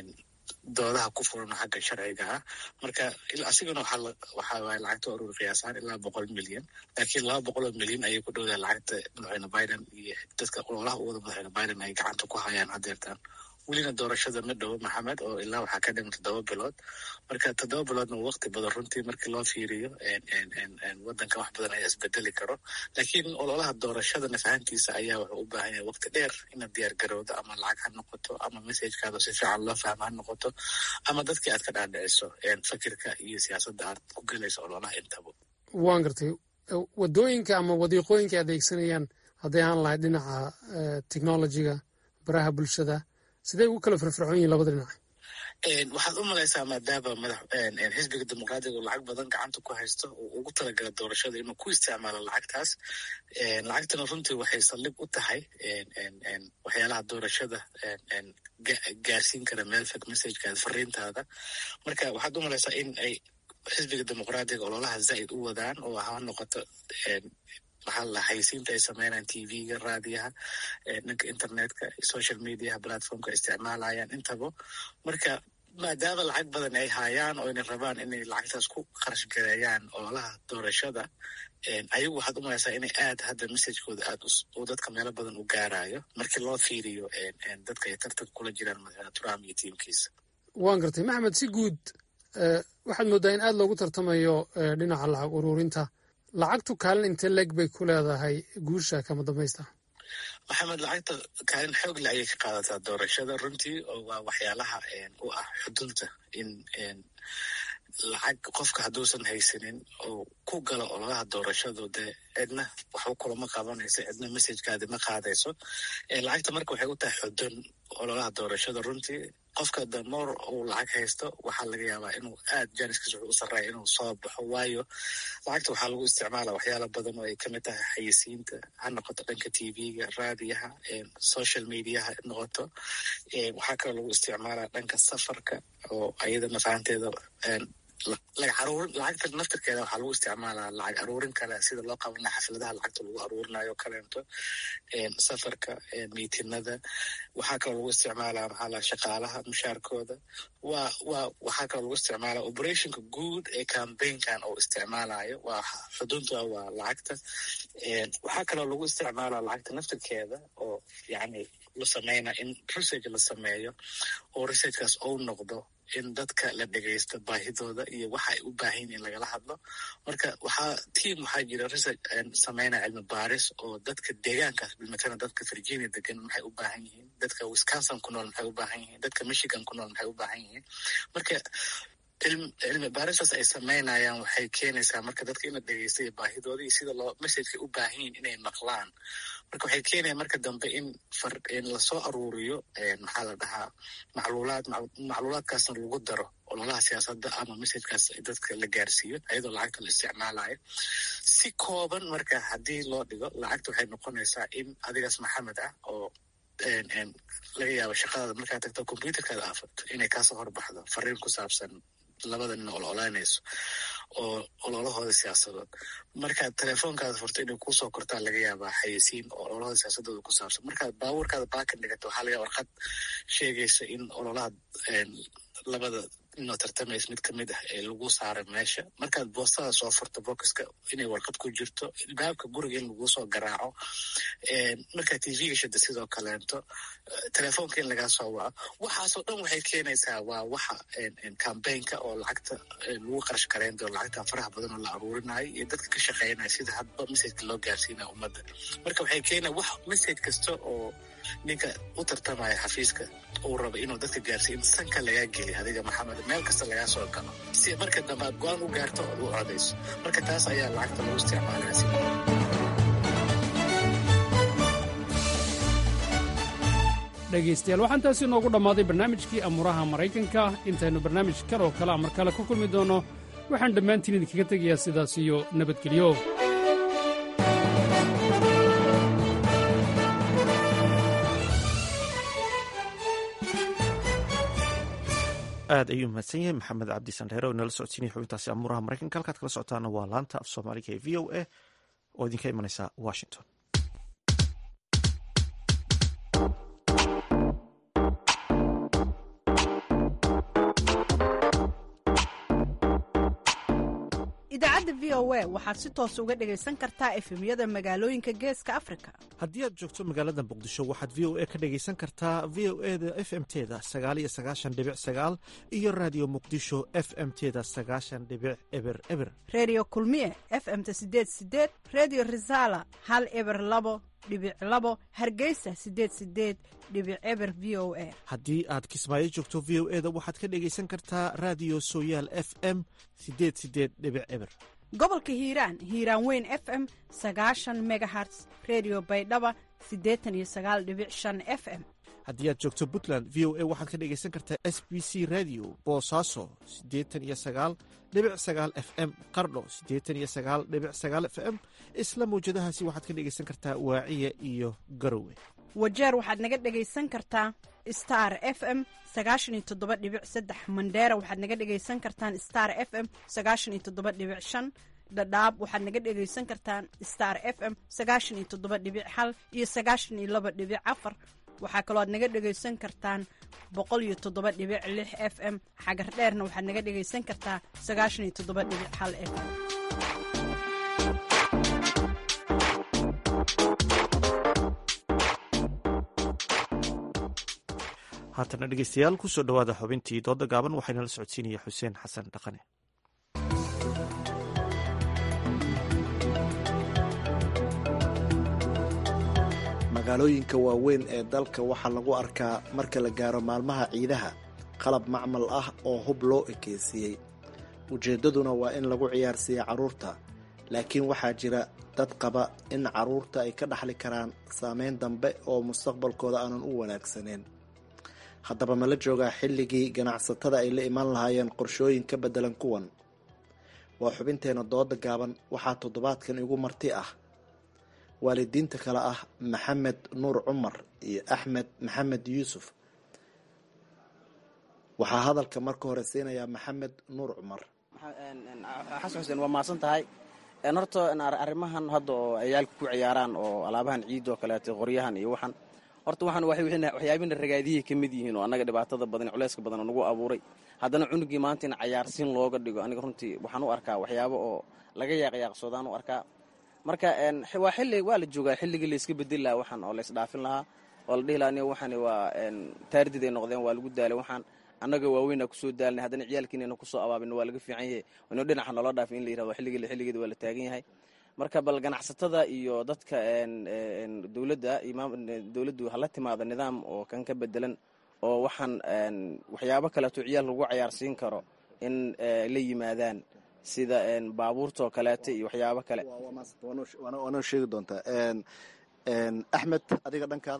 doodaha ku furan xagga sharciga ah marka asigana waxaa waay lacagta urur qiyaasaan ilaa boqol milyan laakiin laba boqol oo milyan ayay ku dhowdahay lacagta madaxweyne biden iyo dadka ololaha u wada madaxweyne biden ay gacanta ku hayaan hadeertaan welina doorashada ma dhowo maxamed oo ilaa waxaa ka dhiman toddoba bilood marka toddoba biloodna waqti badan runtii markii loo fiiriyo wadanka wax badan ayaa isbedeli karo laakiin ololaha doorashada nafahantiisa ayaa wuxuu u baahan yahay waqti dheer inaad diyaar garowdo ama lacag ha noqoto ama messajkaada si fiican loo fahmo ha noqoto ama dadkii aad ka dhaadhiciso fakirka iyo siyaasadda aad ku gelayso ololaha intaba waan gartay wadooyinka ama wadiiqooyinka adeegsanayaan hadday aan lahayd dhinaca technologiga baraha bulshada sidee ugu kala firfircoon yihin labada dhinac waxaad u malaysaa maadaama madax xisbiga dimuqraadiga uu lacag badan gacanta ku haysto uu ugu talagala doorashada inuu ku isticmaalo lacagtaas lacagtana runtii waxay saldhig u tahay waxyaalaha doorashada gaarsiin kara meel fog messajkaada fariintaada marka waxaad u malaysaa in ay xisbiga dimuqraadiga ololaha zaa'id u wadaan oo ha noqoto maxaa la haysiinta ay sameynayaan tv-ga raadiyaha dhanka internetka social mediaha platformka isticmaalayaan intaba marka maadaama lacag badan ay hayaan oo inay rabaan inay lacagtaas ku kharash gareeyaan ololaha doorashada ayagu waxaad u malaysaa inay aad hadda messajkooda aad uu dadka meelo badan u gaarayo markii loo fiiriyo dadka ay tartanka kula jiraan madaxweyne trump iyo tiimkiisa waan gartay maxamed si guud waxaad moodaa in aad loogu tartamayo dhinaca lacag ururinta lacagtu kaalin intee leeg bay ku leedahay guusha kama dambaysta maxamed lacagta kaalin xoog le ayay ka qaadataa doorashada runtii oo waa waxyaalaha u ah xudunta in lacag qofka hadduusan haysanin oo ku galo ololaha doorashadu dee cidna waxba kulama qabanayso cidna messajkaadi ma qaadayso lacagta marka waxay u tahay xudun ololaha doorashada runtii qofka damoor uu lacag haysto waxaa laga yaabaa inuu aad janiskiis wuxuu u sarreeya inuu soo baxo waayo lacagta waxaa lagu isticmaala waxyaala badan oo ay kamid tahay xayisiinta ha noqoto dhanka tv-ga raadiyaha social mediaha noqoto waxaa kaloo lagu isticmaalaa dhanka safarka oo ayada nafahanteeda lacag aruurin lacagta naftirkeeda waxaa lagu isticmaalaa lacag aruurin kale sida loo qabanaya xafladaha lacagta lagu aruurinayo kaleento safarka miitinada waxaa kaloo lagu isticmaalaa maxaa la shaqaalaha mushaarkooda waa waa waxaa kaloo lagu isticmaalaa operationka guud ee cambaign-kan oo isticmaalayo waa xudunta waa lacagta waxaa kaloo lagu isticmaalaa lacagta naftirkeeda oo yacni la sameynaa in research la sameeyo oo researchkaas ou noqdo in dadka la dhegaysto baahidooda iyo waxa ay u baahan in lagala hadlo marka waxaa tiam waxaa jira research sameynaya cilmi baaris oo dadka deegaankaas bilmatana dadka virginia degan maxay u baahan yihiin dadka wisconsin ku nool maxay u baahan yihiin dadka michigan ku nool maxay u baahan yihiin marka cilmi baaristaas ay sameynayaan waxay keenaysaa marka dadka in la dhegeystayo baahidooda iyo sida loo messajka u baahan yihin inay maqlaan marka waxay keenaya marka dambe in in lasoo aruuriyo maxaa la dhahaa macluulaad macluulaadkaasna lagu daro ololaha siyaasadda ama messajkaas dadka la gaarsiiyo ayadoo lacagta la isticmaalayo si kooban marka haddii loo dhigo lacagta waxay noqonaysaa in adigaas maxamed ah oo laga yaabo shaqadaada markaa tagto computerkaada aafurto inay kaasoo horbaxdo fariin ku saabsan labada nin ol olaanayso oo ololahooda siyaasadood markaad telefoonkaada furto inay kuusoo kortaa laga yaabaa xayisiin oo ololahooda siyaasadooda ku saabsan markaad baabuurkaada baakan dhigato waxaa laga warqad sheegaysa in ololaha labada inoo tartamaysa mid kamid ah ee lagu saaray meesha markaad boostada soo furto bokiska inay warqad ku jirto ilbaabka guriga in laguu soo garaaco markaad tv-ga shada sidoo kaleento telefoonka in lagaa soo waco waxaasoo dhan waxay keenaysaa waa waxa cambaynka oo lacagta lagu qarash gareyn doono lacagta faraha badan oo la aruurinayo iyo dadka ka shaqeynaya sida hadba messajka loo gaarsiinaya ummadda marka waxay keenaya wax message kasta oo ninka u tartamaya xafiiska uu rabo inuu dadka gaarsiiyo in sanka lagaa geliy adiga maxamed meel kasta lagaa soo galo si marka dambe aad go-aan u gaarto ood u codayso marka taas ayaa lacagta lagu isticmaalaya si dhegaystayaal waxaan taasi noogu dhammaaday barnaamijkii amuuraha maraykanka intaynu barnaamij kan oo kale mar kale ku kulmi doonno waxaan dhammaantiin idinkaga tegayaa sidaas iyo nabadgelyo aad ayuu mahadsan yahay maxamed cabdi sandheere oo inala socodsiinaya xubintaasi amuuraha maraykanka halkaad kala socotaana waa laanta af soomaaliga ee v o a oo idinka imanaysa washington idaacadda v o a waxaad si toos uga dhegaysan kartaa efemyada magaalooyinka geeska afrika haddii aad joogto magaalada muqdisho waxaad v o a ka dhegaysan kartaa v o e da f m teda sagaaliyo sagaashan dhibic sagaal iyo raadiyo muqdisho f m teda sagaashan dhibic eber eber reediyo kulmiye f m ta sideed sideed reediyo risaala hal eber labo dhibic labo hargeysa sideed sideed dhibic eber v o a haddii aad kismaayo joogto v o e da waxaad ka dhegaysan kartaa raadiyo sooyaal f m sideed sideed dhibic eber gobolka hiiraan hiiraan weyn f m sagaashan megaherts redio baydhaba siddeetan iyo sagaal dhibic shan f m haddii aad joogto puntland v o a waxaad ka dhegaysan kartaa s b c radio boosaaso siddeetan iyo sagaal dhibic sagaal f m qardho siddeetan iyo sagaal dhibic sagaal f m isla mawjadahaasi waxaad ka dhegaysan kartaa waaciya iyo garowe wajeer waxaad naga dhegaysan kartaa star f m sagaashan iyo toddoba dhibic saddex mandheera waxaad naga dhegaysan kartaan star f m sagaashan iyo toddoba dhibic shan dhadhaab waxaad naga dhegaysan kartaan star f m sagaashan iyo toddoba dhibic hal iyo sagaashan iyo laba dhibic afar waxaa kaloo aad naga dhegaysan kartaan boqol iyo toddoba dhibic lix f m xagar dheerna waxaad naga dhegaysan kartaa sagaashan iyo toddoba dhibic hal f m haatana dhegeystayaal kusoo dhowaada xubintii dooda gaaban waxaana la socodsiinaya xuseen xasan dhaqane magaalooyinka waaweyn ee dalka waxaa lagu arkaa marka la gaaro maalmaha ciidaha qalab macmal ah oo hub loo ekeysiiyey ujeeddaduna waa in lagu ciyaarsiiya carruurta laakiin waxaa jira dad qaba in carruurta ay ka dhaxli karaan saameyn dambe oo mustaqbalkooda aanan u wanaagsaneyn haddaba ma la joogaa xilligii ganacsatada ay la imaan lahaayeen qorshooyin ka beddelan kuwan waa xubinteena dooda gaaban waxaa toddobaadkan igu marti ah waalidiinta kale ah maxamed nuur cumar iyo axmed maxamed yuusuf waxaa hadalka marka hore siinayaa maxamed nuur cumar xasan xuseen waa mahadsan tahay horta arrimahan hadda oo ciyaalka ku ciyaaraan oo alaabahan ciid oo kaleeto qoryahan iyo waxan horta waxaan waxyaabina ragaadiyay ka mid yihiin oo annaga dhibaatada badan culeyska badan oo nagu abuuray haddana cunugii maanta in cayaarsiin looga dhigo aniga runtii waxaan u arkaa waxyaabo oo laga yaaqyaaqsoodaan u arkaa marka waa xilli waa la joogaa xilligii layska bedeli lahaa waxaan oo laysdhaafin lahaa oo la dhihi lahaa aniga waxaan waa taardid ay noqdeen waa lagu daalay waxaan annaga waaweyna kusoo daalnay haddana ciyaalkiinayna kusoo abaabin waa laga fiican yahay inuu dhinaca noola dhaafin in la yirahdo xilligii xilligeeda waa la taagan yahay marka bal ganacsatada iyo dadka dowladda dowladdu hala timaado nidaam oo kan ka bedelan oo waxaan waxyaabo kaleeto ciyaal lagu cayaarsiin karo in la yimaadaan sida baabuurtaoo kaleeto iyo waxyaabo kale waanoo sheegi doontaa axmed adiga dhankaada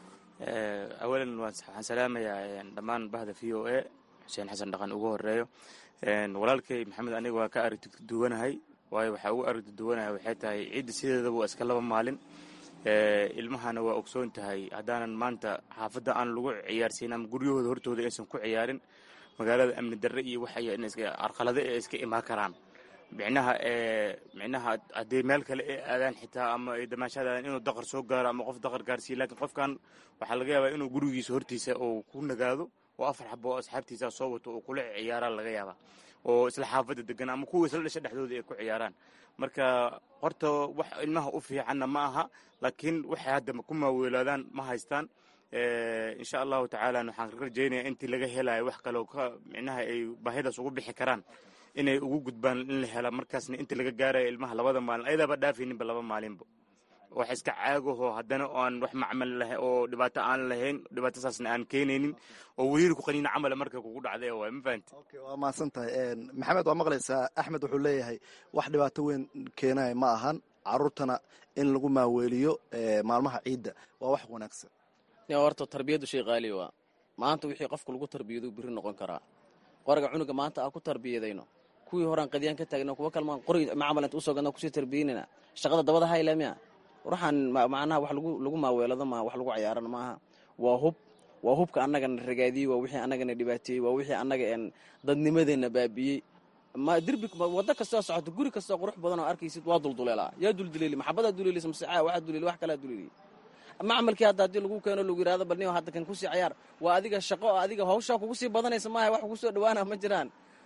awalan waxaan salaamayaa dhammaan bahda v o a xuseen xasan dhaqan ugu horeeyo walaalkay maxamed aniga waa ka aragti duwanahay waayo waxaa ugu aragti duwanahay waxay tahay ciidda sideedaba waa iska laba maalin ilmahana waa ogsoon tahay haddaanan maanta xaafadda aan lagu ciyaarsiin ama guryahooda hortooda aysan ku ciyaarin magaalada amni darre iyo waxa arqalade ee iska imaan karaan micnaha micnaha haddii meel kale ay aadaan xitaa ama ay damaashadaan inuu daqar soo gaaro ama qof daqar gaarsiiyo laakiin qofkan waxaa laga yaabaa inuu gurigiisa hortiisa uu ku nagaado oo afar xabo oo asxaabtiisa soo wato uu kula ciyaaraan laga yaabaa oo isla xaafadda degan ama kuwa isla dhasha dhexdooda ay ku ciyaaraan marka horta wax ilmaha u fiicanna ma aha laakiin waxay hadda ku maaweelaadaan ma haystaan insha allahu tacaala waxaan rajaynaya intii laga helayo wax kaleo ka micnaha ay baahidaas ugu bixi karaan inay ugu gudbaan in la hela markaasna inta laga gaarayo ilmaha labada maalin ayadaaba dhaafayninba laba maalinba wax iska caagaho haddana aan wax macmal lah oo dhibaato aan lahayn dhibaato saasna aan keenaynin oo weliir ku qaniina camala marka kugu dhacday waay ma fahanti waa mahadsan tahay maxamed waa maqlaysaa axmed wuxuu leeyahay wax dhibaato weyn keenaya ma ahan caruurtana in lagu maaweeliyo maalmaha ciidda waa wax wanaagsan horta tarbiyaddu shay qaali waa maanta wixii qofka lagu tarbiyado biri noqon karaa qoriga cunuga maanta aan ku tarbiyadayno kuwii horaan qadyaan ka taagna kuwa kalmaan qori macamal inta usoo gadna kusii tarbiyanayna shaqada dabada hayla miya waxaan macnaha wax lagu maaweelado maaha wax lagu cayaarana maaha waa hub waa hubka annagana ragaadiyey waa wixii annagana dhibaateeyey waa wixii annaga dadnimadeenna baabi'iyey ma derbi waddo kastoo socoto guri kastoo qurux badan oo arkaysid waa dulduleelaa yaa dulduleeli maxabadaa duleelis masecaa waxaa duleeli wax kalaa duleeli macmalkii hadda haddii lagu keeno lagu yirahdo bal nin hadda kan kusii cayaar waa adiga shaqo adiga hawshaa kugu sii badanaysa maaha wax kugu soo dhawaana ma jiraan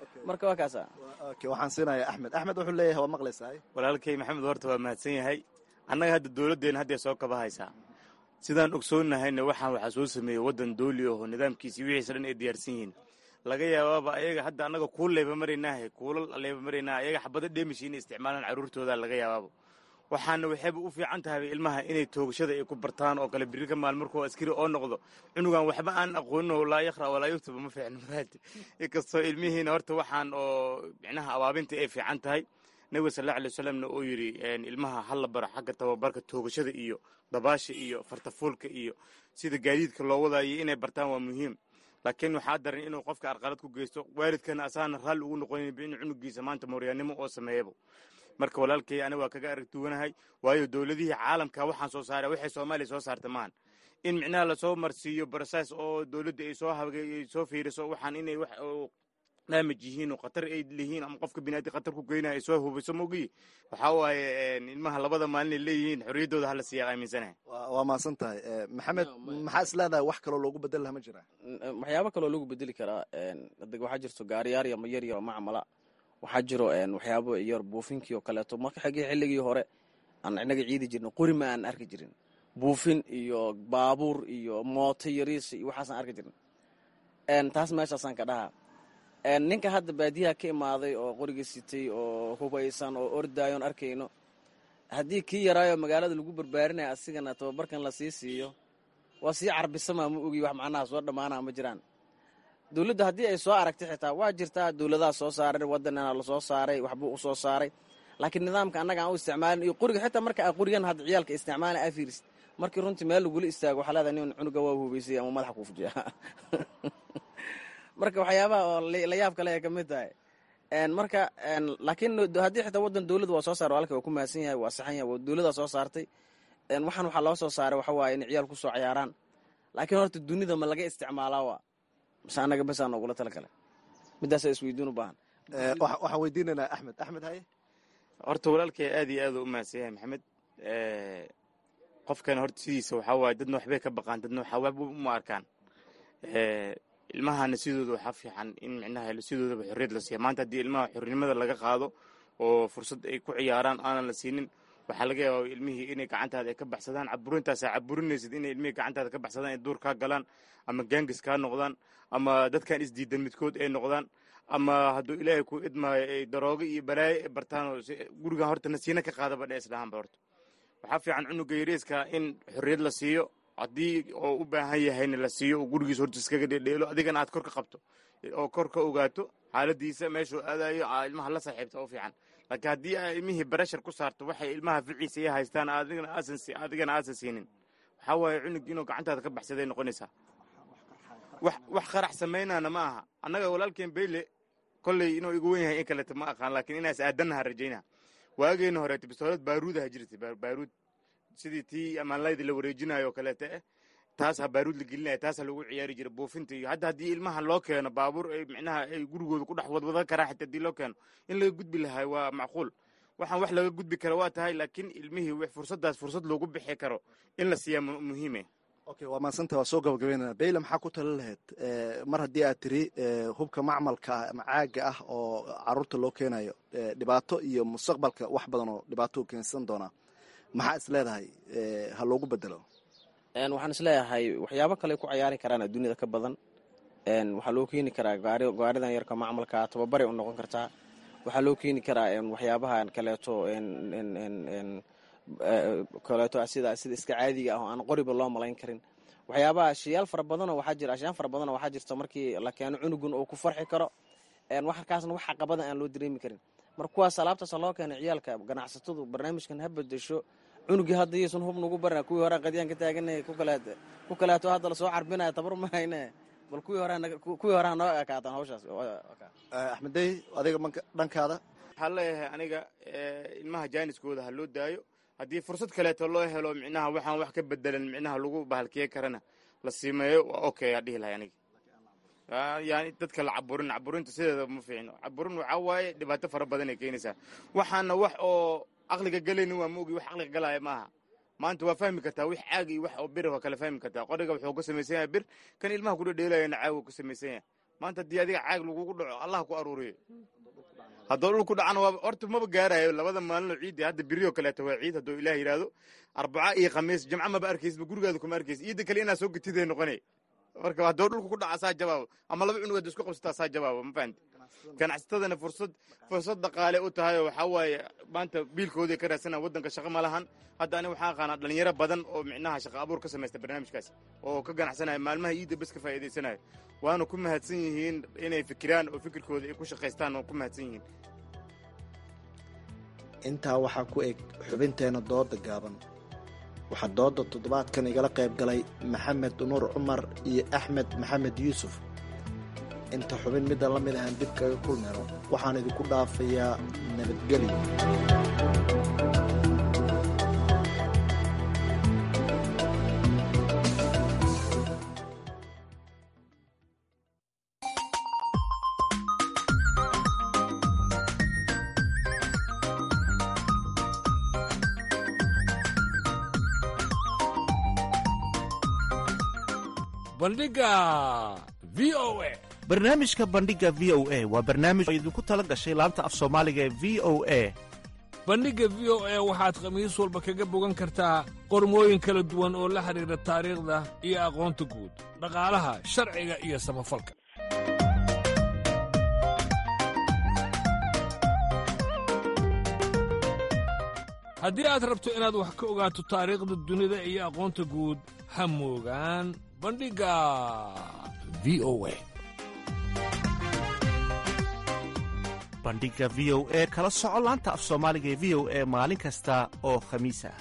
marka waa kaasa okay waxaan siinayaa axmed axmed wuxuu leeyahay waa maqlaysaa walaalkay maxamed horta waa mahadsan yahay annaga hadda dowladdeenna hadday soo kaba haysaa sidaan ogsoonnahayna waxaan waxaa soo sameeyey waddan dooli aho nidaamkiisi wixiisa dhan ay diyaarsan yihiin laga yaabaaba ayaga hadda annaga kuul leeba maraynaahe kuulal leeba maraynaa ayaga xabado dheemishi inay isticmaalaan carruurtooda laga yaabaaba waxaana waxayba u fiican tahay ilmaha inay toogashada ay ku bartaan oo kale biri ka maal markuu askari oo noqdo cunugan waxba aan aqoonin oo laa yaqra walaa yuktuba ma fiicno maraati inkastoo ilmihiina horta waxaan oo micnaha abaabinta ay fiican tahay nabiga sal alla alay wasalamna uu yidhi ilmaha hala baro xagga tababarka toogashada iyo dabaasha iyo fartafuulka iyo sida gaadiidka loo wadaayo inay bartaan waa muhiim laakiin waxaa daran inuu qofka arqalad ku geysto waalidkana asaana raalli ugu noqonin in cunugiisa maanta mooryaannimo oo sameeyaba marka walaalkay aniga waa kaga arag duwanahay waayo dowladihii caalamka waxaan soo saara waxay soomaaliya soo saarta maahan in micnaha lasoo marsiiyo broses oo dowladda ay soo habay soo fiiriso waxaan inay wax daamaj yihiin oo khatar ay lihiin ama qofka binaadi khatar ku geynaya ay soo hubiso mogiyi waxaa waaye ilmaha labada maalin ay leeyihiin xorriyaddooda hala siiya aaminsanahay waa mahadsan tahay maxamed maxaa is leedahay wax kaloo loogu bedel laha ma jiraa waxyaabo kaloo lagu bedeli karaa hadda waxaa jirto gaariyaar yama yar yar oo macmala waxaa jiro waxyaabo yar buufinkii oo kaleeto marka xigii xilligii hore aan inaga ciidi jirna qori ma aan arki jirin buufin iyo baabuur iyo mooto yariis iyo waxaasaan arki jirin taas meeshaasaan ka dhahaa ninka hadda baadiyaha ka imaaday oo qoriga sitay oo hubaysan oo ordaayoon arkayno haddii kii yaraayo magaalada lagu barbaarinaya asigana tababarkan lasii siiyo waa sii carbisamaa ma ogi wax macnaha soo dhammaanaa ma jiraan dowladda haddii ay soo aragtay xitaa waa jirtaa dowladaha soo saaray waddanana lasoo saaray waxbuu u soo saaray laakiin nidaamka annaga aan u isticmaalin iyo qoriga xitaa marka aa qorigan hadda ciyaalka isticmaala aa fiirisid markii runtii meel lagula istaago waxaa leedahay nin cunuga waa hubaysay ama madaxa kuu fujiya marka waxyaabaha oo la yaab kale ay ka mid tahay marka laakiin haddii xitaa waddan dowladda waa soo saara walka waa ku mahadsan yahay waa saxan yahay dowladdaa soo saartay waxaan waxaa loo soo saaray waxa waaye inay ciyaal ku soo ciyaaraan laakiin horta dunida ma laga isticmaalaa waa mase annaga besaa noogula tala kale middaasa isweydiin u baahan waxaan weydiinaynaa axmed axmed haye horta walaalkay aad iyo aad u mahadsan yahay maxamed qofkan horta sidiisa waxaa waaye dadna waxbay ka baqaan dadna waxaa waxba uma arkaan ilmahana sidooda waxaa fiican in micnaha sidoodaba xorriyad la siiya maanta haddii ilmaha xornimada laga qaado oo fursad ay ku ciyaaraan aanan la siinin waxaa laga yaaba ilmihii inay gacantaada ay ka baxsadaan caburintaasa caburinaysid inay ilmihii gacantaada ka baxsadaan ay duur kaa galaan ama gaangis kaa noqdaan ama dadkan isdiidan midkood ay noqdaan ama hadduu ilaahay ku idmaayo ay daroogo iyo balaayo ay bartaan oo gurigan horta nasiina ka qaadaba dhe islahaanba horta waxaa fiican cunuga yariiska in xorriyad la siiyo haddii oo u baahan yahayna la siiyo oo gurigiis horta iskaga dhedheelo adigana aad kor ka qabto oo kor ka ogaato xaaladiisa meeshuu aadayo aa ilmaha la saaxiibta u fiican laakiin haddii aa ilmihii barashar ku saarto waxay ilmaha ficiisa ay haystaan adigana aasan adigana aasan siinin waxaa waaye cunug inuu gacantaada ka baxsaday noqonaysaa wax wax qarax samaynaana ma aha annaga walaalkeen beyle kolley inuu igu wen yahay in kaleta ma aqaan laakiin inaas aadannaha rajayna waageena horeete bistoolad baaruudaha jirtay baaruud sidii tii amaanlayda la wareejinayo oo kaleeta eh taasa baaruud la gelinaya taasa lagu ciyaari jiray buufinta iyo hadda haddii ilmaha loo keeno baabuur ay micnaha ay gurigooda ku dhex wadwadan karaa xitaa haddii loo keeno in laga gudbi lahaa waa macquul waxaan wax laga gudbi kara waa tahay laakiin ilmihii fursaddaas fursad loogu bixi karo in la siiyaa muhiime okay waa mahadsanta waa soo gabagabeynana beyle maxaa ku tala lahayd mar haddii aad tiri hubka macmalka ah ama caaga ah oo caruurta loo keenayo dhibaato iyo mustaqbalka wax badan oo dhibaato keensan doonaa maxaa is leedahay ha loogu bedelo waxaan isleeyahay waxyaabo kale ku cayaari karaan adduunyada ka badan waxaa loo keeni karaa gaaridan yarka macmalka tababaray u noqon kartaa waxaa loo keeni karaa waxyaabahan kaleeto kaleeto sida sida iska caadiga ah oo aan qoriba loo malayn karin waxyaabaha ashiyaal fara badanoo waxaa jira ashiyaan fara badanoo waxaa jirta markii la keeno cunugun uu ku farxi karo waxkaasna wax caqabada aan loo dareemi karin marka kuwaas alaabtaasa loo keenay ciyaalka ganacsatadu barnaamijkan ha bedesho cunugii hadda yaysan hub nagu barna kuwii hore qadyaan ka taaganay ku kaleeto hadda lasoo carbinaya tabar ma hayne bal kuwii horekuwii hore hanoo ekaataan hawshaas axmeddey adiga dhankaada waxaa leeyahay aniga ilmaha jaaniskooda ha loo daayo haddii fursad kaleeto loo helo micnaha waxaan wax ka bedelan micnaha lagu bahalkiye karana la siimeeyo waa okay aa dhihi lahay aniga yani dadka la caburin caburinta sideeda ma fiicno caburin waxaa waaye dhibaato fara badan ay keenaysaa waxaana wax oo caqliga galaynin waa maogi wax caqliga galaya maaha maanta waa fahmi kartaa wix caag iyo wax oo bir waa kala fahmi kartaa qoriga wuxuu ka samaysan yahay bir kan ilmaha ku dhedheelayana caag uu ka samaysan yahay maanta haddii adiga caag lagugu dhaco allah ku aruuriyo haddoo dhul ku dhacana waa horta maba gaarayo labada maalinoo ciiddi hadda beri oo kaleeto waa ciid hadduu ilaah yidhaahdo arbaca iyo khamiis jimco maba arkaysba gurigaada kuma arkaysa ciidda kale inaa soo getiday noqonay marka haddoo dhulka ku dhaca saa jawaabo ama laba cunug hadda isku qabsataa saa jawaabo ma fahamti ganacsatadana fursad fursad dhaqaale u tahay oo waxaa waaye maanta biilkooday ka raadsanaa waddanka shaqo ma lahan hadda ani waxaan aqaanaa dhalinyaro badan oo micnaha shaqo abuur ka samaysta barnaamijkaas oo ka ganacsanaya maalmaha iidda bes ka faa'iidaysanaya waana ku mahadsan yihiin inay fikiraan oo fikirkooda ay ku shaqaystaan oo ku mahadsan yihiin intaa waxaa ku eg xubinteena dooda gaaban waxaa dooda toddobaadkan igala qayb galay maxamed nuur cumar iyo axmed maxamed yuusuf inta xubin midda la mid ahaan dib kaga kulmayno waxaan idinku dhaafayaa nabadgelyo bandhiga v o a barnaamijka bandhiga v o a waa barnaamij oo idinku tala gashay laanta af soomaaliga ee v o a bandhigga v o a waxaad khamiis walba kaga bogan kartaa qormooyin kala duwan oo la xidhiidha taariikhda iyo aqoonta guud dhaqaalaha sharciga iyo samafalka haddii aad rabto inaad wax ka ogaato taariikhda dunida iyo aqoonta guud ha moogaan bandhigga v o a bandhiga v o e kala soco laanta af soomaaliga ee v o e maalin kasta oo khamiis ah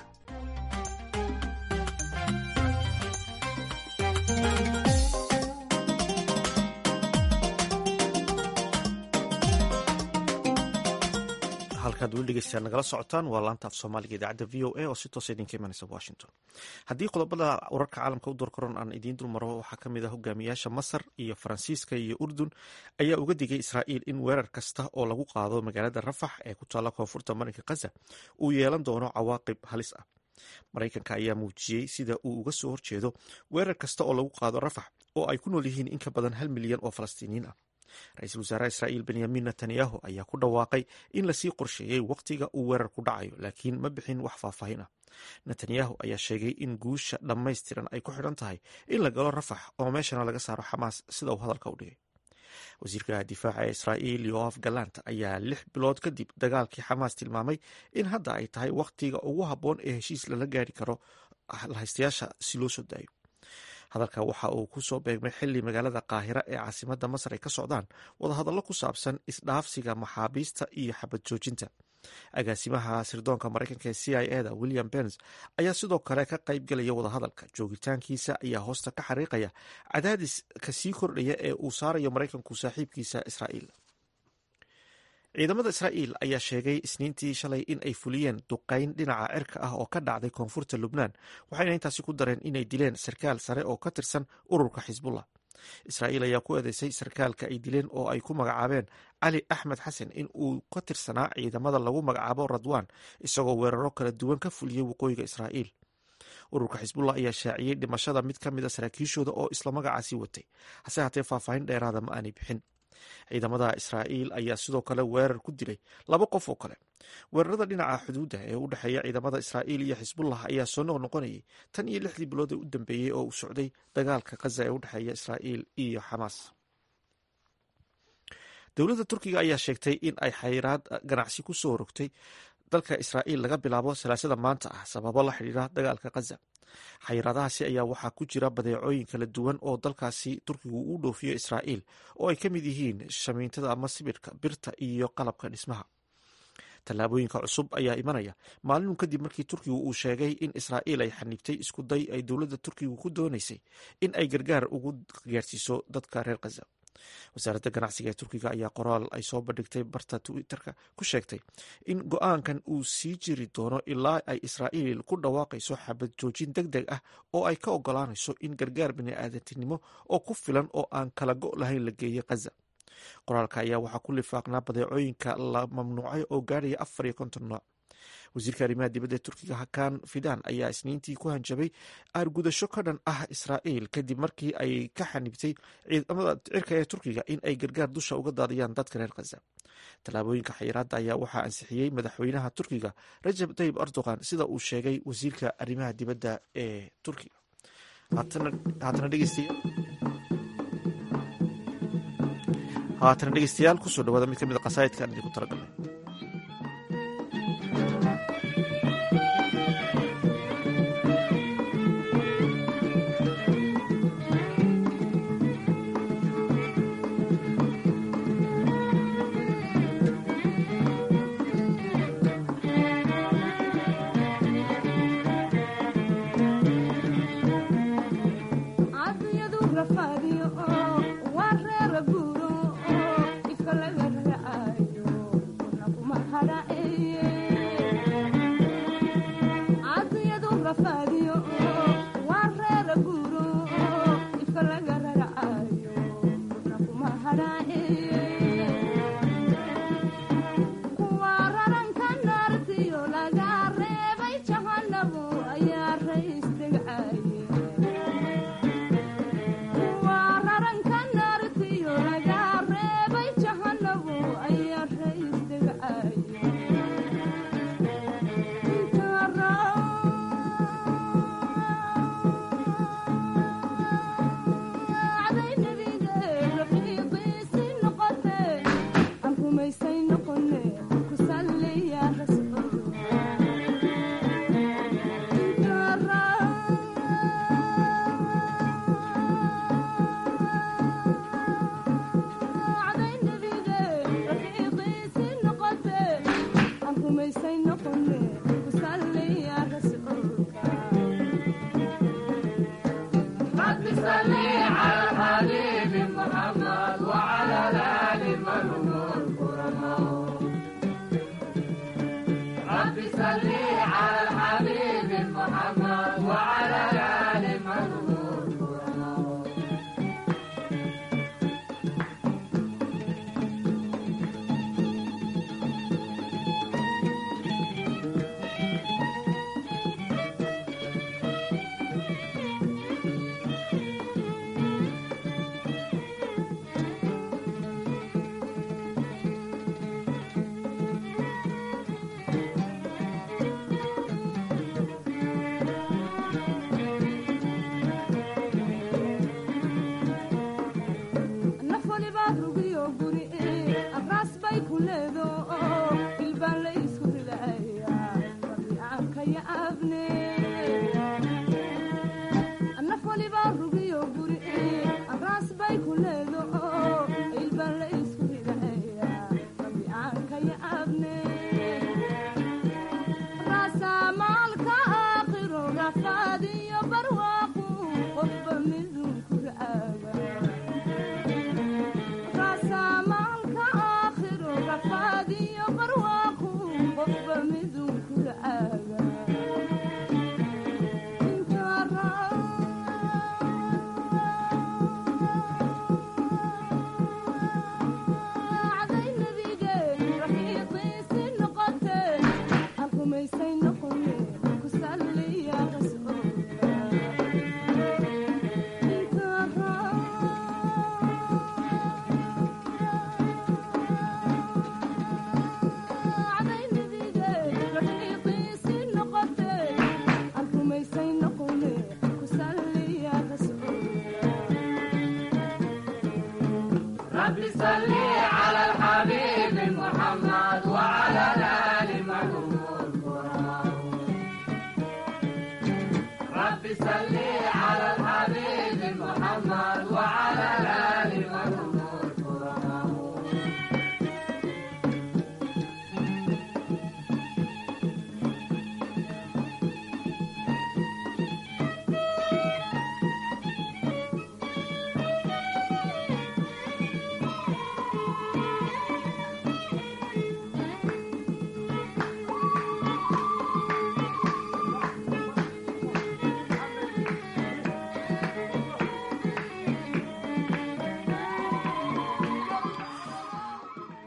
halkaad weli dhegeystayaal nagala socotaan waa laanta af soomaaliga idaacadda v o a oo si toosa idinka imanaysa washington haddii qodobada wararka caalamka u doorkaroon aan idiin dulmaro waxaa ka mid ah hogaamiyaasha masar iyo faransiiska iyo urdun ayaa uga digay israa'iil in weerar kasta oo lagu qaado magaalada rafax ee ku taalla koonfurta marinka khaza uu yeelan doono cawaaqib halis ah maraykanka ayaa muujiyey sida uu uga soo horjeedo weerar kasta oo lagu qaado rafax oo ay ku nool yihiin in ka badan hal milyan oo falastiiniyiin ah ra-iisul wasaaraha israa'iil benyamin netanyahu ayaa ku dhawaaqay in lasii qorsheeyey wakhtiga uu weerar ku dhacayo laakiin ma bixin wax faahfaahin ah netanyahu ayaa sheegay in guusha dhammaystiran ay ku xidhan tahay in la galo rafax oo meeshana laga saaro xamaas sida uu hadalka u dhigay wasiirka difaaca ee israa'iil yoaf galant ayaa lix bilood kadib dagaalkii xamaas tilmaamay in hadda ay tahay wakhtiga ugu habboon ee heshiis lala gaari karo lahaystayaasha si loo soo daayo hadalka waxa uu ku soo beegmay xili magaalada qaahira ee caasimadda masar ay ka socdaan wadahadallo ku saabsan isdhaafsiga maxaabiista iyo xabad joojinta agaasimaha sirdoonka maraykanka ee c i e da william bens ayaa sidoo kale ka qayb gelaya wadahadalka joogitaankiisa ayaa hoosta ka xariiqaya cadaadiska sii kordhaya ee uu saarayo maraykanku saaxiibkiisa israa'iil ciidamada israa'iil ayaa sheegay isniintii shalay in ay fuliyeen duqayn dhinaca cirka ah oo ka dhacday koonfurta lubnaan waxayna intaasi ku dareen inay dileen sarkaal sare oo ka tirsan ururka xisbullah israa'iil ayaa ku eedeysay sarkaalka ay dileen oo ay ku magacaabeen cali axmed xasan in uu ka tirsanaa ciidamada lagu magacaabo radwan isagoo weeraro kala duwan ka fuliyey waqooyiga israa'iil ururka xisbullah ayaa shaaciyey dhimashada mid ka mid a saraakiishooda oo isla magacaasi watay hase haatee faahfaahin dheeraada ma aanay bixin ciidamada israa'iil ayaa sidoo kale weerar ku dilay laba qof oo kale weerarada dhinaca xuduudda ee u dhexeeya ciidamada israa'iil iyo xisbullah ayaa soo noqnoqonayay tan iyo lixdii bilood ee u dambeeyey oo uu socday dagaalka khaza ee u dhexeeya israa'iil iyo xamaas dowladda turkiga ayaa sheegtay in ay xayiraad ganacsi ku soo rogtay dalka israa'iil laga bilaabo salaasada maanta ah sababo la xidhiira dagaalka khaza xayiraadahaasi ayaa waxaa ku jira badeecooyin kala duwan oo dalkaasi turkigu u dhoofiyo israa'iil oo ay ka mid yihiin shamiintada ama sibirhka birta iyo qalabka dhismaha tallaabooyinka cusub ayaa imanaya maalinun kadib markii turkigu uu sheegay in israa'iil ay xaniibtay isku day ay dowladda turkigu ku doonaysay in ay gargaar ugu gaarsiiso dadka reer khaza wasaaradda ganacsiga ee turkiga ayaa qoraal ay soo bandhigtay barta twitterka ku sheegtay in go-aankan uu sii jiri doono ilaa ay israa'iil ku dhawaaqayso xabad joojin deg deg ah oo ay ka ogolaanayso in gargaar bini'aadantinimo oo ku filan oo aan kala go' lahayn la geeyo khaza qoraalka ayaa waxaa ku lifaaqnaa badeecooyinka la mamnuucay oo gaarhaya afar iyo konton nooc wasiirka arrimaha dibadda ee turkiga hakan fidan ayaa isniintii ku hanjabay aargudasho ka dhan ah israa'iil kadib markii ay ka xanibtay ciidamada cirka ee turkiga in ay gargaar dusha uga daadiyaan dadka reer khaza tallaabooyinka xayiraadda ayaa waxaa ansixiyey madaxweynaha turkiga rajab tayib erdogan sida uu sheegay wasiirka arrimaha dibadda ee turkiga haatana dhegeystayaal kusoo dhawaada mid ka mid a qasaa'idka aan idinku talagalnay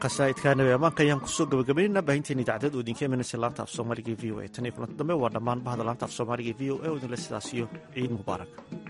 qasaa'idka nabi ammaanka ayaan kusoo gabagabaynayna baahinteena idaacadeed oo idinka imanaysa laanta af soomaaliga v o a tan iyo kulanta dambe waa dhammaan bahda laanta af soomaaliga v o a oo idinle sidaas iyo ciid mubaarak